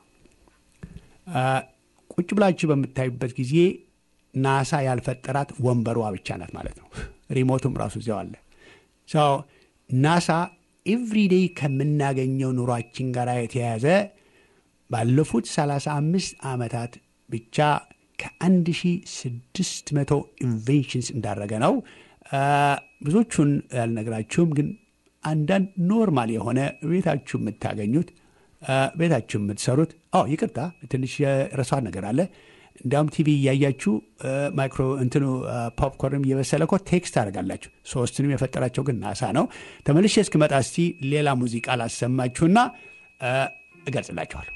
ቁጭ ብላችሁ በምታዩበት ጊዜ ናሳ ያልፈጠራት ወንበሯ ብቻ ናት ማለት ነው። ሪሞቱም ራሱ እዚያው አለ። ናሳ ኤቭሪዴይ ከምናገኘው ኑሯችን ጋር የተያያዘ ባለፉት 35 ዓመታት ብቻ ከ1600 ኢንቬንሽንስ እንዳደረገ ነው። ብዙዎቹን ያልነግራችሁም፣ ግን አንዳንድ ኖርማል የሆነ ቤታችሁ የምታገኙት ቤታችሁ የምትሰሩት ይቅርታ፣ ትንሽ የረሷን ነገር አለ። እንዲያውም ቲቪ እያያችሁ ማይክሮ እንትኑ ፖፕኮርንም እየበሰለ እኮ ቴክስት ታደርጋላችሁ። ሶስቱንም የፈጠራቸው ግን ናሳ ነው። ተመልሼ እስክመጣ እስቲ ሌላ ሙዚቃ ላሰማችሁና እገልጽላችኋለሁ።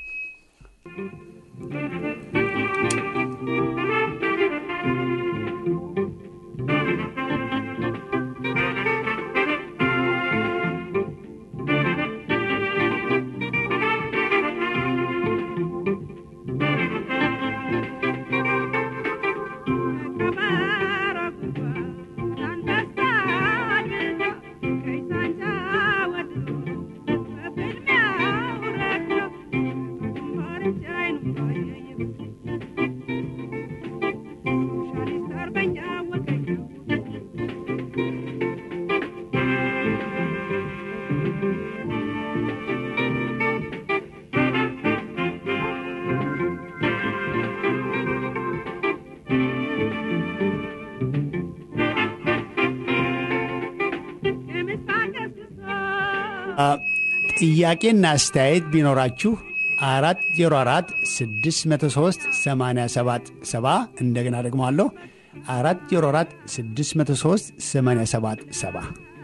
ጥያቄና አስተያየት ቢኖራችሁ አራት ዜሮ አራት ስድስት መቶ ሶስት ሰማንያ ሰባት ሰባ እንደገና ደግሞ አለሁ አራት ዜሮ አራት ስድስት መቶ ሶስት ሰማንያ ሰባት ሰባ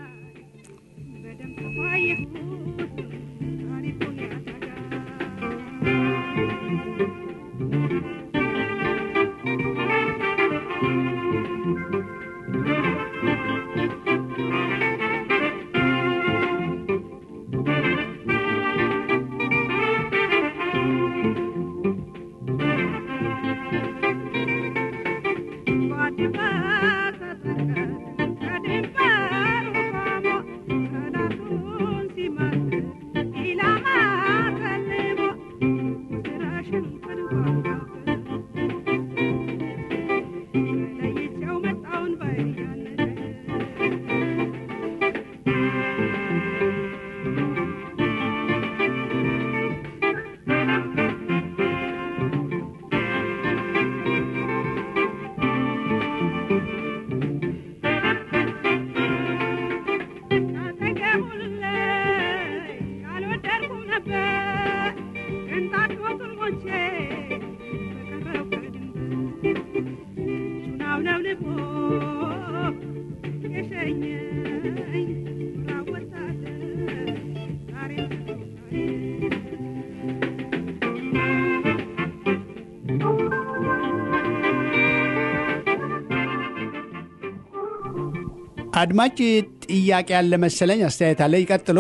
አድማጭ ጥያቄ ያለ መሰለኝ። አስተያየት አለ። ይቀጥሉ።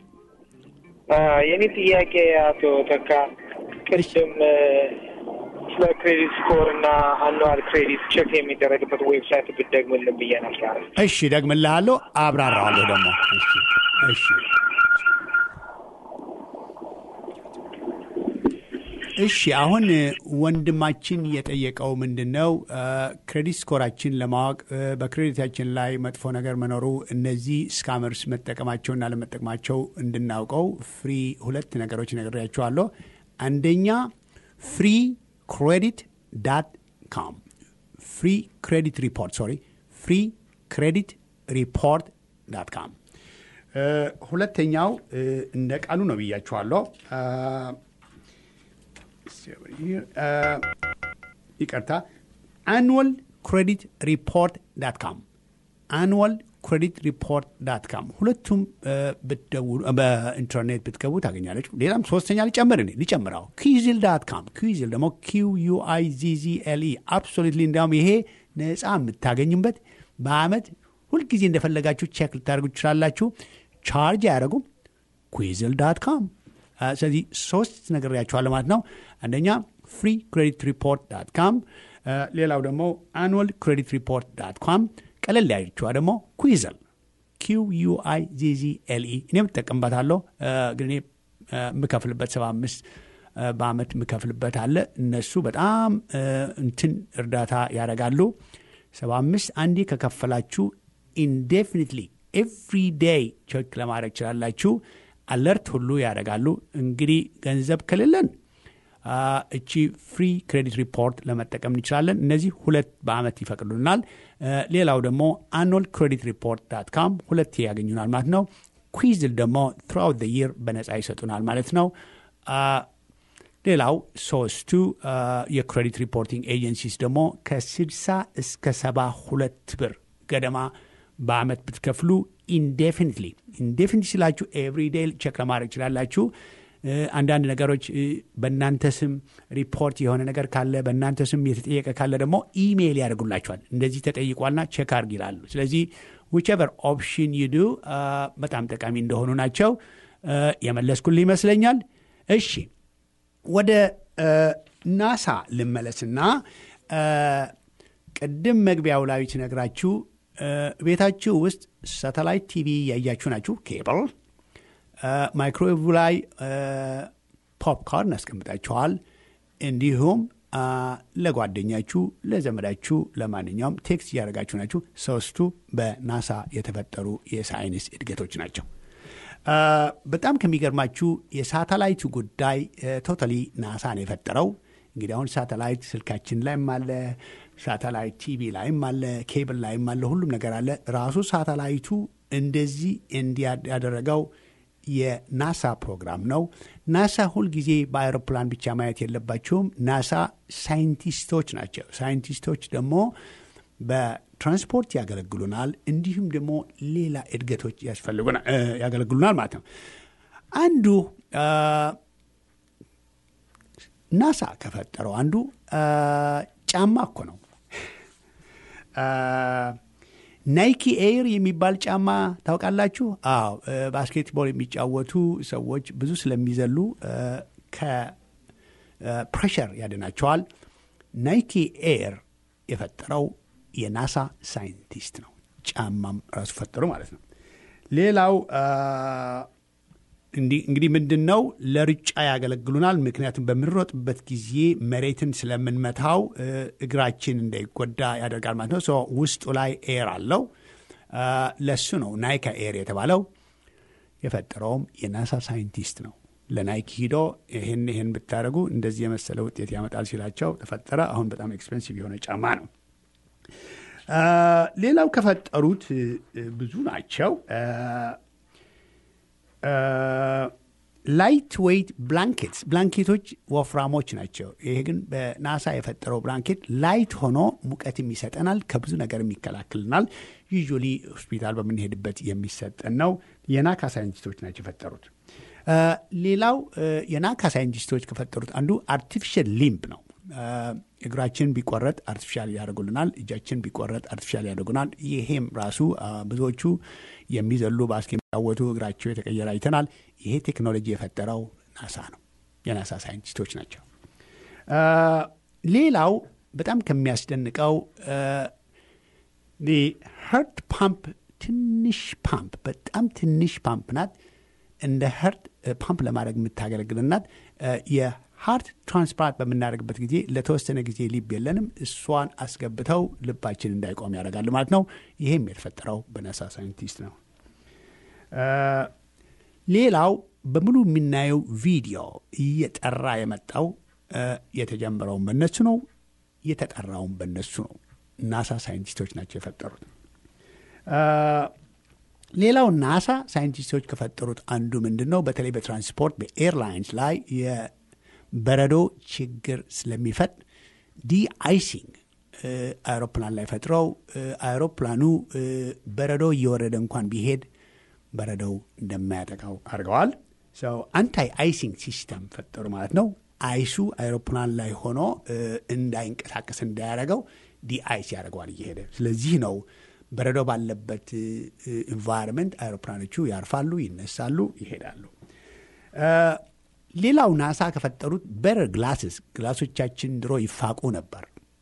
የኔ ጥያቄ አቶ ተካ ቅድም ስለ ክሬዲት ስኮር እና አኑዋል ክሬዲት ቼክ የሚደረግበት ዌብሳይት ብትደግምልን ብዬ ነበር።
እሺ፣ ደግምልሃለሁ፣ አብራራዋለሁ ደግሞ። እሺ፣ እሺ። እሺ አሁን ወንድማችን የጠየቀው ምንድን ነው? ክሬዲት ስኮራችን ለማወቅ በክሬዲታችን ላይ መጥፎ ነገር መኖሩ እነዚህ ስካመርስ መጠቀማቸውና ለመጠቀማቸው እንድናውቀው ፍሪ ሁለት ነገሮች ነግሬያቸዋለሁ። አንደኛ ፍሪ ክሬዲት ዳት ካም ፍሪ ክሬዲት ሪፖርት ሶሪ ፍሪ ክሬዲት ሪፖርት ዳት ካም። ሁለተኛው እንደ ቃሉ ነው ብያችኋለሁ። ይቅርታ አንወል ክሬዲት ሪፖርት ዳት ካም አንወል ክሬዲት ሪፖርት ዳት ካም ሁለቱም ብትደውሉ በኢንተርኔት ብትገቡ ታገኛለች። ሌላም ሶስተኛ ሊጨምር እኔ ሊጨምረው ኩዊዝል ዳት ካም ኩዊዝል ደግሞ ኪው ዩ አይ ዚ ዚ ኤል ኢ አብሶሉትሊ እንዲያውም ይሄ ነፃ የምታገኙበት በአመት ሁልጊዜ እንደፈለጋችሁ ቼክ ልታደርጉ ትችላላችሁ። ቻርጅ አያደረጉም። ኩዊዝል ዳት ካም ስለዚህ ሶስት ነግሬያችኋለሁ ማለት ነው። አንደኛ ፍሪ ክሬዲት ሪፖርት ዳት ካም፣ ሌላው ደግሞ አኑዋል ክሬዲት ሪፖርት ዳት ካም፣ ቀለል ያለችዋ ደግሞ ኩዊዘል ኪው ዩ አይ ዚ ዚ ኤል ኢ እኔ የምጠቀምበታለሁ፣ ግን እኔ የምከፍልበት ሰባ አምስት በአመት የምከፍልበት አለ። እነሱ በጣም እንትን እርዳታ ያደርጋሉ። ሰባ አምስት አንዴ ከከፈላችሁ ኢንዴፊኒትሊ ኤቭሪ ዴይ ቼክ ለማድረግ ይችላላችሁ። አለርት ሁሉ ያደርጋሉ። እንግዲህ ገንዘብ ከሌለን እቺ ፍሪ ክሬዲት ሪፖርት ለመጠቀም እንችላለን። እነዚህ ሁለት በአመት ይፈቅዱናል። ሌላው ደግሞ አኑል ክሬዲት ሪፖርት ዳት ካም ሁለት ያገኙናል ማለት ነው። ኩዊዝል ደግሞ ትራውት ይር በነፃ ይሰጡናል ማለት ነው። ሌላው ሶስቱ የክሬዲት ሪፖርቲንግ ኤጀንሲስ ደግሞ ከ60 እስከ 72 ብር ገደማ በአመት ብትከፍሉ ኢንዴፊኒትሊ ኢንዴፊኒት ስላችሁ ኤቭሪ ዴይ ቼክ ለማድረግ ይችላላችሁ። አንዳንድ ነገሮች በእናንተ ስም ሪፖርት የሆነ ነገር ካለ በእናንተ ስም የተጠየቀ ካለ ደግሞ ኢሜይል ያደርጉላችኋል። እንደዚህ ተጠይቋልና ቼክ አርግ ይላሉ። ስለዚህ ዊችቨር ኦፕሽን ይዱ በጣም ጠቃሚ እንደሆኑ ናቸው። የመለስኩል ይመስለኛል። እሺ ወደ ናሳ ልመለስና ቅድም መግቢያው ላይ ሲነግራችሁ ቤታችሁ ውስጥ ሳተላይት ቲቪ ያያችሁ ናችሁ። ኬብል ማይክሮዌቭ ላይ ፖፕኮርን አስቀምጣችኋል። እንዲሁም ለጓደኛችሁ፣ ለዘመዳችሁ፣ ለማንኛውም ቴክስት እያደረጋችሁ ናችሁ። ሶስቱ በናሳ የተፈጠሩ የሳይንስ እድገቶች ናቸው። በጣም ከሚገርማችሁ የሳተላይቱ ጉዳይ ቶታሊ ናሳ ነው የፈጠረው። እንግዲህ አሁን ሳተላይት ስልካችን ላይም አለ፣ ሳተላይት ቲቪ ላይም አለ፣ ኬብል ላይም አለ፣ ሁሉም ነገር አለ። ራሱ ሳተላይቱ እንደዚህ እንዲያደረገው የናሳ ፕሮግራም ነው። ናሳ ሁልጊዜ በአይሮፕላን ብቻ ማየት የለባቸውም። ናሳ ሳይንቲስቶች ናቸው። ሳይንቲስቶች ደግሞ በትራንስፖርት ያገለግሉናል፣ እንዲሁም ደግሞ ሌላ እድገቶች ያገለግሉናል ማለት ነው። አንዱ ናሳ ከፈጠረው አንዱ ጫማ እኮ ነው። ናይኪ ኤር የሚባል ጫማ ታውቃላችሁ? አዎ፣ ባስኬትቦል የሚጫወቱ ሰዎች ብዙ ስለሚዘሉ ከፕሬሸር ያድናቸዋል። ናይኪ ኤር የፈጠረው የናሳ ሳይንቲስት ነው። ጫማም ራሱ ፈጠሩ ማለት ነው። ሌላው እንግዲህ ምንድን ነው ለሩጫ ያገለግሉናል። ምክንያቱም በምንሮጥበት ጊዜ መሬትን ስለምንመታው እግራችን እንዳይጎዳ ያደርጋል ማለት ነው። ውስጡ ላይ ኤር አለው። ለሱ ነው ናይካ ኤር የተባለው። የፈጠረውም የናሳ ሳይንቲስት ነው። ለናይክ ሂዶ ይህን ይህን ብታደርጉ እንደዚህ የመሰለ ውጤት ያመጣል ሲላቸው ተፈጠረ። አሁን በጣም ኤክስፔንሲቭ የሆነ ጫማ ነው። ሌላው ከፈጠሩት ብዙ ናቸው። ላይት ዌይት ብላንኬትስ ብላንኬቶች ወፍራሞች ናቸው። ይሄ ግን በናሳ የፈጠረው ብላንኬት ላይት ሆኖ ሙቀትም ይሰጠናል፣ ከብዙ ነገር የሚከላክልናል። ዩዥዋሊ ሆስፒታል በምንሄድበት የሚሰጠን ነው። የናካ ሳይንቲስቶች ናቸው የፈጠሩት። ሌላው የናካ ሳይንቲስቶች ከፈጠሩት አንዱ አርቲፊሻል ሊምብ ነው። እግራችን ቢቆረጥ አርቲፊሻል ያደርጉልናል። እጃችን ቢቆረጥ አርቲፊሻል ያደርጉናል። ይሄም ራሱ ብዙዎቹ የሚዘሉ ባስኬት የሚጫወቱ እግራቸው የተቀየረ አይተናል። ይሄ ቴክኖሎጂ የፈጠረው ናሳ ነው። የናሳ ሳይንቲስቶች ናቸው። ሌላው በጣም ከሚያስደንቀው ሀርት ፓምፕ ትንሽ ፓምፕ በጣም ትንሽ ፓምፕ ናት። እንደ ሀርት ፓምፕ ለማድረግ የምታገለግል ናት። ሃርት ትራንስፕላንት በምናደርግበት ጊዜ ለተወሰነ ጊዜ ልብ የለንም። እሷን አስገብተው ልባችን እንዳይቆም ያደርጋሉ ማለት ነው። ይህም የተፈጠረው በናሳ ሳይንቲስት ነው። ሌላው በሙሉ የምናየው ቪዲዮ እየጠራ የመጣው የተጀመረውን በነሱ ነው፣ የተጠራውን በነሱ ነው። ናሳ ሳይንቲስቶች ናቸው የፈጠሩት። ሌላው ናሳ ሳይንቲስቶች ከፈጠሩት አንዱ ምንድን ነው? በተለይ በትራንስፖርት በኤርላይንስ ላይ የበረዶ ችግር ስለሚፈጥ ዲ አይሲንግ አውሮፕላን ላይ ፈጥረው አውሮፕላኑ በረዶ እየወረደ እንኳን ቢሄድ በረዶው እንደማያጠቃው አድርገዋል። አንታይ አይሲንግ ሲስተም ፈጠሩ ማለት ነው። አይሱ አይሮፕላን ላይ ሆኖ እንዳይንቀሳቀስ እንዳያደረገው ዲአይስ ያደርገዋል እየሄደ ስለዚህ ነው በረዶ ባለበት ኢንቫይሮንመንት አይሮፕላኖቹ ያርፋሉ፣ ይነሳሉ፣ ይሄዳሉ። ሌላው ናሳ ከፈጠሩት በረር ግላስስ ግላሶቻችን ድሮ ይፋቁ ነበር።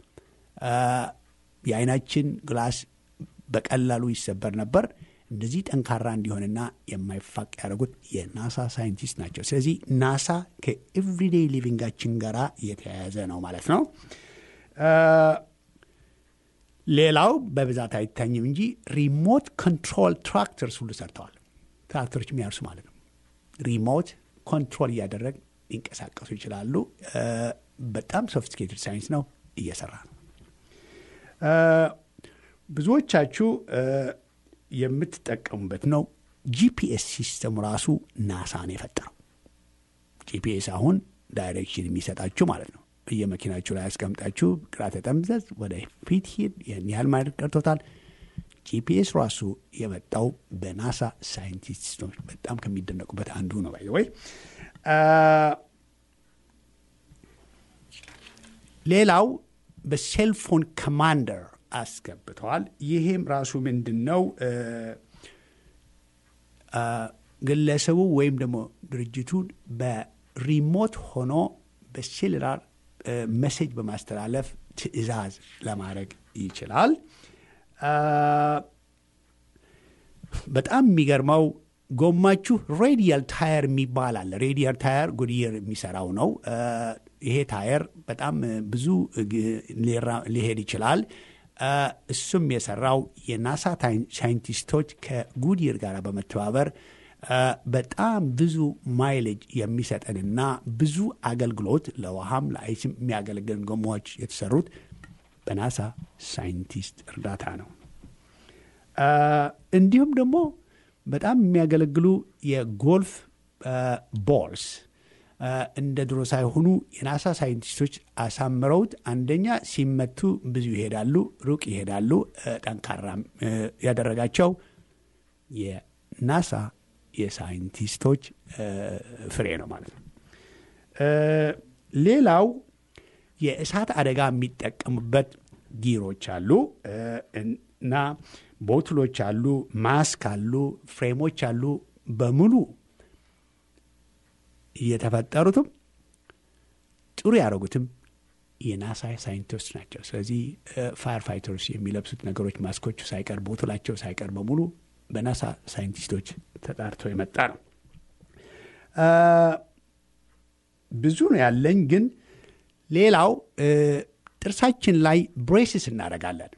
የአይናችን ግላስ በቀላሉ ይሰበር ነበር። እንደዚህ ጠንካራ እንዲሆንና የማይፋቅ ያደረጉት የናሳ ሳይንቲስት ናቸው። ስለዚህ ናሳ ከኤቭሪዴይ ሊቪንጋችን ጋር የተያያዘ ነው ማለት ነው። ሌላው በብዛት አይታኝም እንጂ ሪሞት ኮንትሮል ትራክተርስ ሁሉ ሰርተዋል። ትራክተሮች የሚያርሱ ማለት ነው። ሪሞት ኮንትሮል እያደረግ ሊንቀሳቀሱ ይችላሉ። በጣም ሶፊስቲኬትድ ሳይንስ ነው፣ እየሰራ ነው። ብዙዎቻችሁ የምትጠቀሙበት ነው። ጂፒኤስ ሲስተሙ ራሱ ናሳ ነው የፈጠረው። ጂፒኤስ አሁን ዳይሬክሽን የሚሰጣችሁ ማለት ነው። በየመኪናችሁ ላይ ያስቀምጣችሁ ግራ ተጠምዘዝ ወደ ፊት ሂድ፣ ይህን ያህል ማድረግ ቀርቶታል። ጂፒኤስ ራሱ የመጣው በናሳ ሳይንቲስቶች በጣም ከሚደነቁበት አንዱ ነው። ባይ ወይ ሌላው በሴልፎን ኮማንደር አስገብተዋል። ይሄም ራሱ ምንድን ነው ግለሰቡ ወይም ደግሞ ድርጅቱን በሪሞት ሆኖ በሴሉላር መሴጅ በማስተላለፍ ትዕዛዝ ለማድረግ ይችላል። በጣም የሚገርመው ጎማችሁ ሬዲያል ታየር የሚባል አለ። ሬዲያል ታየር ጉድየር የሚሰራው ነው። ይሄ ታየር በጣም ብዙ ሊሄድ ይችላል። እሱም የሰራው የናሳ ሳይንቲስቶች ከጉድየር ጋር በመተባበር በጣም ብዙ ማይሌጅ የሚሰጠንና ብዙ አገልግሎት ለውሃም ለአይስም የሚያገለግልን ጎማዎች የተሰሩት በናሳ ሳይንቲስት እርዳታ ነው። እንዲሁም ደግሞ በጣም የሚያገለግሉ የጎልፍ ቦልስ እንደ ድሮ ሳይሆኑ የናሳ ሳይንቲስቶች አሳምረውት አንደኛ ሲመቱ ብዙ ይሄዳሉ፣ ሩቅ ይሄዳሉ። ጠንካራም ያደረጋቸው የናሳ የሳይንቲስቶች ፍሬ ነው ማለት ነው። ሌላው የእሳት አደጋ የሚጠቀሙበት ጊሮች አሉ እና ቦትሎች አሉ፣ ማስክ አሉ፣ ፍሬሞች አሉ። በሙሉ እየተፈጠሩትም ጥሩ ያደረጉትም የናሳ ሳይንቲስቶች ናቸው። ስለዚህ ፋየር ፋይተርስ የሚለብሱት ነገሮች ማስኮቹ ሳይቀር ቦትላቸው ሳይቀር በሙሉ በናሳ ሳይንቲስቶች ተጣርቶ የመጣ ነው። ብዙ ነው ያለኝ፣ ግን ሌላው ጥርሳችን ላይ ብሬስስ እናደርጋለን።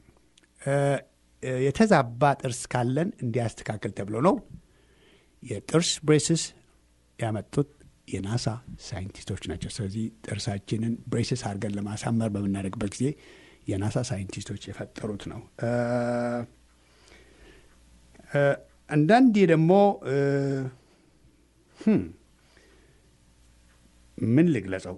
የተዛባ ጥርስ ካለን እንዲያስተካክል ተብሎ ነው። የጥርስ ብሬስስ ያመጡት የናሳ ሳይንቲስቶች ናቸው። ስለዚህ ጥርሳችንን ብሬስስ አድርገን ለማሳመር በምናደርግበት ጊዜ የናሳ ሳይንቲስቶች የፈጠሩት ነው። አንዳንዴ ደግሞ ምን ልግለጸው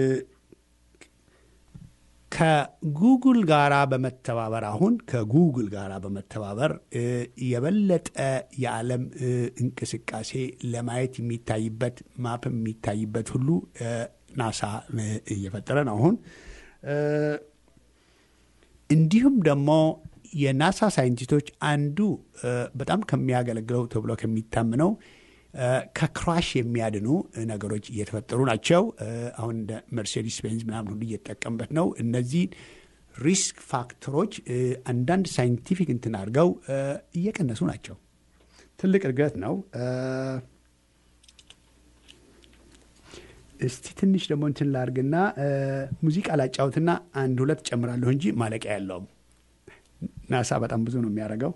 ከጉግል ጋራ በመተባበር አሁን ከጉግል ጋራ በመተባበር የበለጠ የዓለም እንቅስቃሴ ለማየት የሚታይበት ማፕ የሚታይበት ሁሉ ናሳ እየፈጠረ ነው አሁን እንዲሁም ደግሞ የናሳ ሳይንቲስቶች አንዱ በጣም ከሚያገለግለው ተብሎ ከሚታምነው ከክራሽ የሚያድኑ ነገሮች እየተፈጠሩ ናቸው። አሁን እንደ መርሴዲስ ቤንዝ ምናምን ሁሉ እየተጠቀምበት ነው። እነዚህ ሪስክ ፋክተሮች አንዳንድ ሳይንቲፊክ እንትን አድርገው እየቀነሱ ናቸው። ትልቅ እድገት ነው። እስቲ ትንሽ ደግሞ እንትን ላርግና ሙዚቃ ላጫውትና አንድ ሁለት ጨምራለሁ እንጂ ማለቂያ ያለውም ናሳ በጣም ብዙ ነው የሚያደርገው።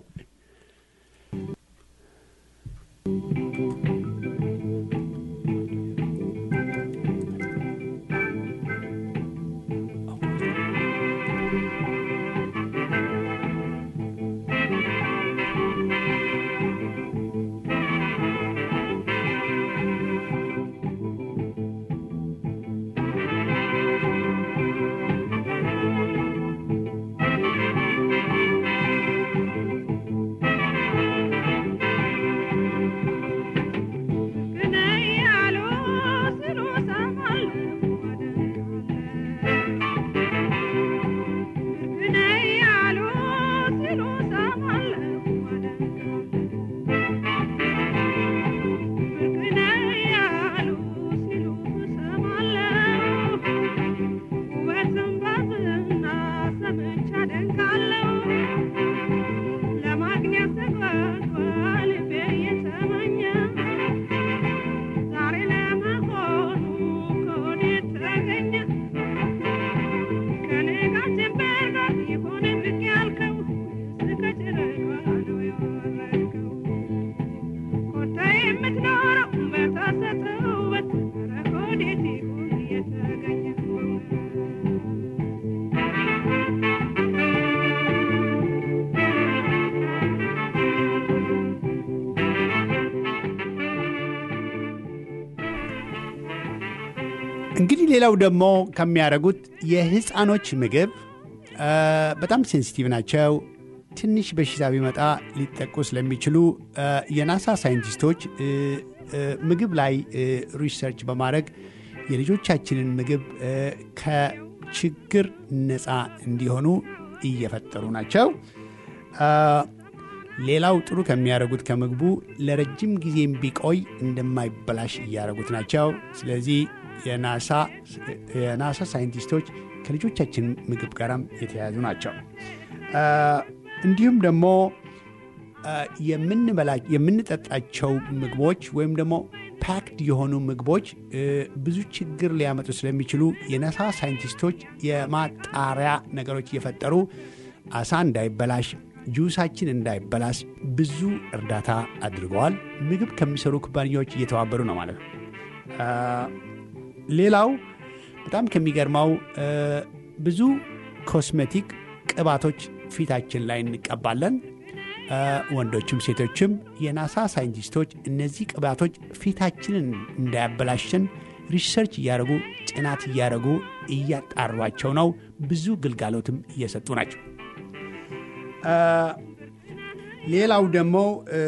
እንግዲህ ሌላው ደግሞ ከሚያደርጉት የህፃኖች ምግብ በጣም ሴንሲቲቭ ናቸው። ትንሽ በሽታ ቢመጣ ሊጠቁ ስለሚችሉ የናሳ ሳይንቲስቶች ምግብ ላይ ሪሰርች በማድረግ የልጆቻችንን ምግብ ከችግር ነፃ እንዲሆኑ እየፈጠሩ ናቸው። ሌላው ጥሩ ከሚያደርጉት ከምግቡ ለረጅም ጊዜም ቢቆይ እንደማይበላሽ እያደረጉት ናቸው። ስለዚህ የናሳ ሳይንቲስቶች ከልጆቻችን ምግብ ጋራም የተያያዙ ናቸው። እንዲሁም ደግሞ የምንጠጣቸው ምግቦች ወይም ደግሞ ፓክድ የሆኑ ምግቦች ብዙ ችግር ሊያመጡ ስለሚችሉ የናሳ ሳይንቲስቶች የማጣሪያ ነገሮች እየፈጠሩ አሳ እንዳይበላሽ፣ ጁሳችን እንዳይበላሽ ብዙ እርዳታ አድርገዋል። ምግብ ከሚሰሩ ኩባንያዎች እየተባበሩ ነው ማለት ነው። ሌላው በጣም ከሚገርመው ብዙ ኮስሜቲክ ቅባቶች ፊታችን ላይ እንቀባለን። ወንዶችም ሴቶችም። የናሳ ሳይንቲስቶች እነዚህ ቅባቶች ፊታችንን እንዳያበላሸን ሪሰርች እያደረጉ ጥናት እያደረጉ እያጣሯቸው ነው። ብዙ ግልጋሎትም እየሰጡ ናቸው። ሌላው ደግሞ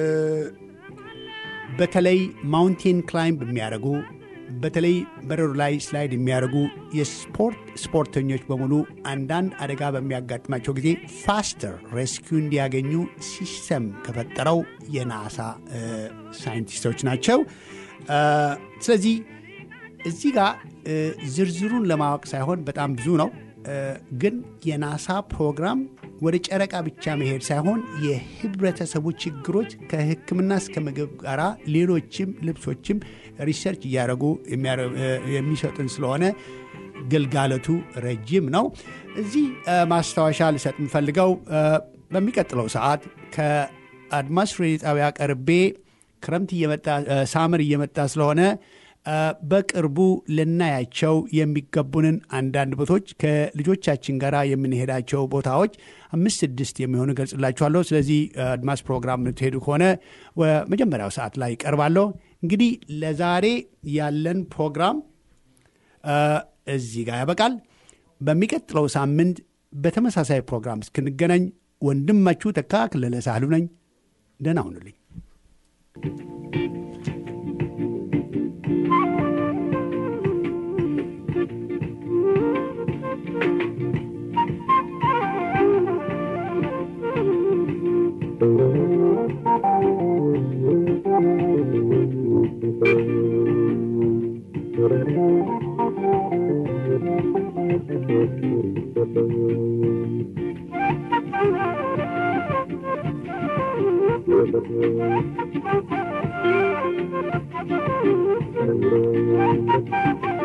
በተለይ ማውንቴን ክላይምብ የሚያደርጉ በተለይ በረዶ ላይ ስላይድ የሚያደርጉ የስፖርት ስፖርተኞች በሙሉ አንዳንድ አደጋ በሚያጋጥማቸው ጊዜ ፋስተር ሬስኪው እንዲያገኙ ሲስተም ከፈጠረው የናሳ ሳይንቲስቶች ናቸው። ስለዚህ እዚህ ጋር ዝርዝሩን ለማወቅ ሳይሆን በጣም ብዙ ነው። ግን የናሳ ፕሮግራም ወደ ጨረቃ ብቻ መሄድ ሳይሆን የህብረተሰቡ ችግሮች ከሕክምና እስከ ምግብ ጋር ሌሎችም ልብሶችም ሪሰርች እያደረጉ የሚሰጡን ስለሆነ ግልጋሎቱ ረጅም ነው። እዚህ ማስታወሻ ልሰጥ የምፈልገው በሚቀጥለው ሰዓት ከአድማስ ሬዲዮ ጣቢያ ቀርቤ ክረምት እየመጣ ሳምር እየመጣ ስለሆነ በቅርቡ ልናያቸው የሚገቡንን አንዳንድ ቦታዎች ከልጆቻችን ጋር የምንሄዳቸው ቦታዎች አምስት ስድስት የሚሆኑ ገልጽላችኋለሁ። ስለዚህ አድማስ ፕሮግራም የምትሄዱ ከሆነ መጀመሪያው ሰዓት ላይ ይቀርባለሁ። እንግዲህ ለዛሬ ያለን ፕሮግራም እዚህ ጋር ያበቃል። በሚቀጥለው ሳምንት በተመሳሳይ ፕሮግራም እስክንገናኝ ወንድማችሁ ተካ ክለለ ሳህሉ ነኝ። ደህና ሁኑልኝ።
Thank you.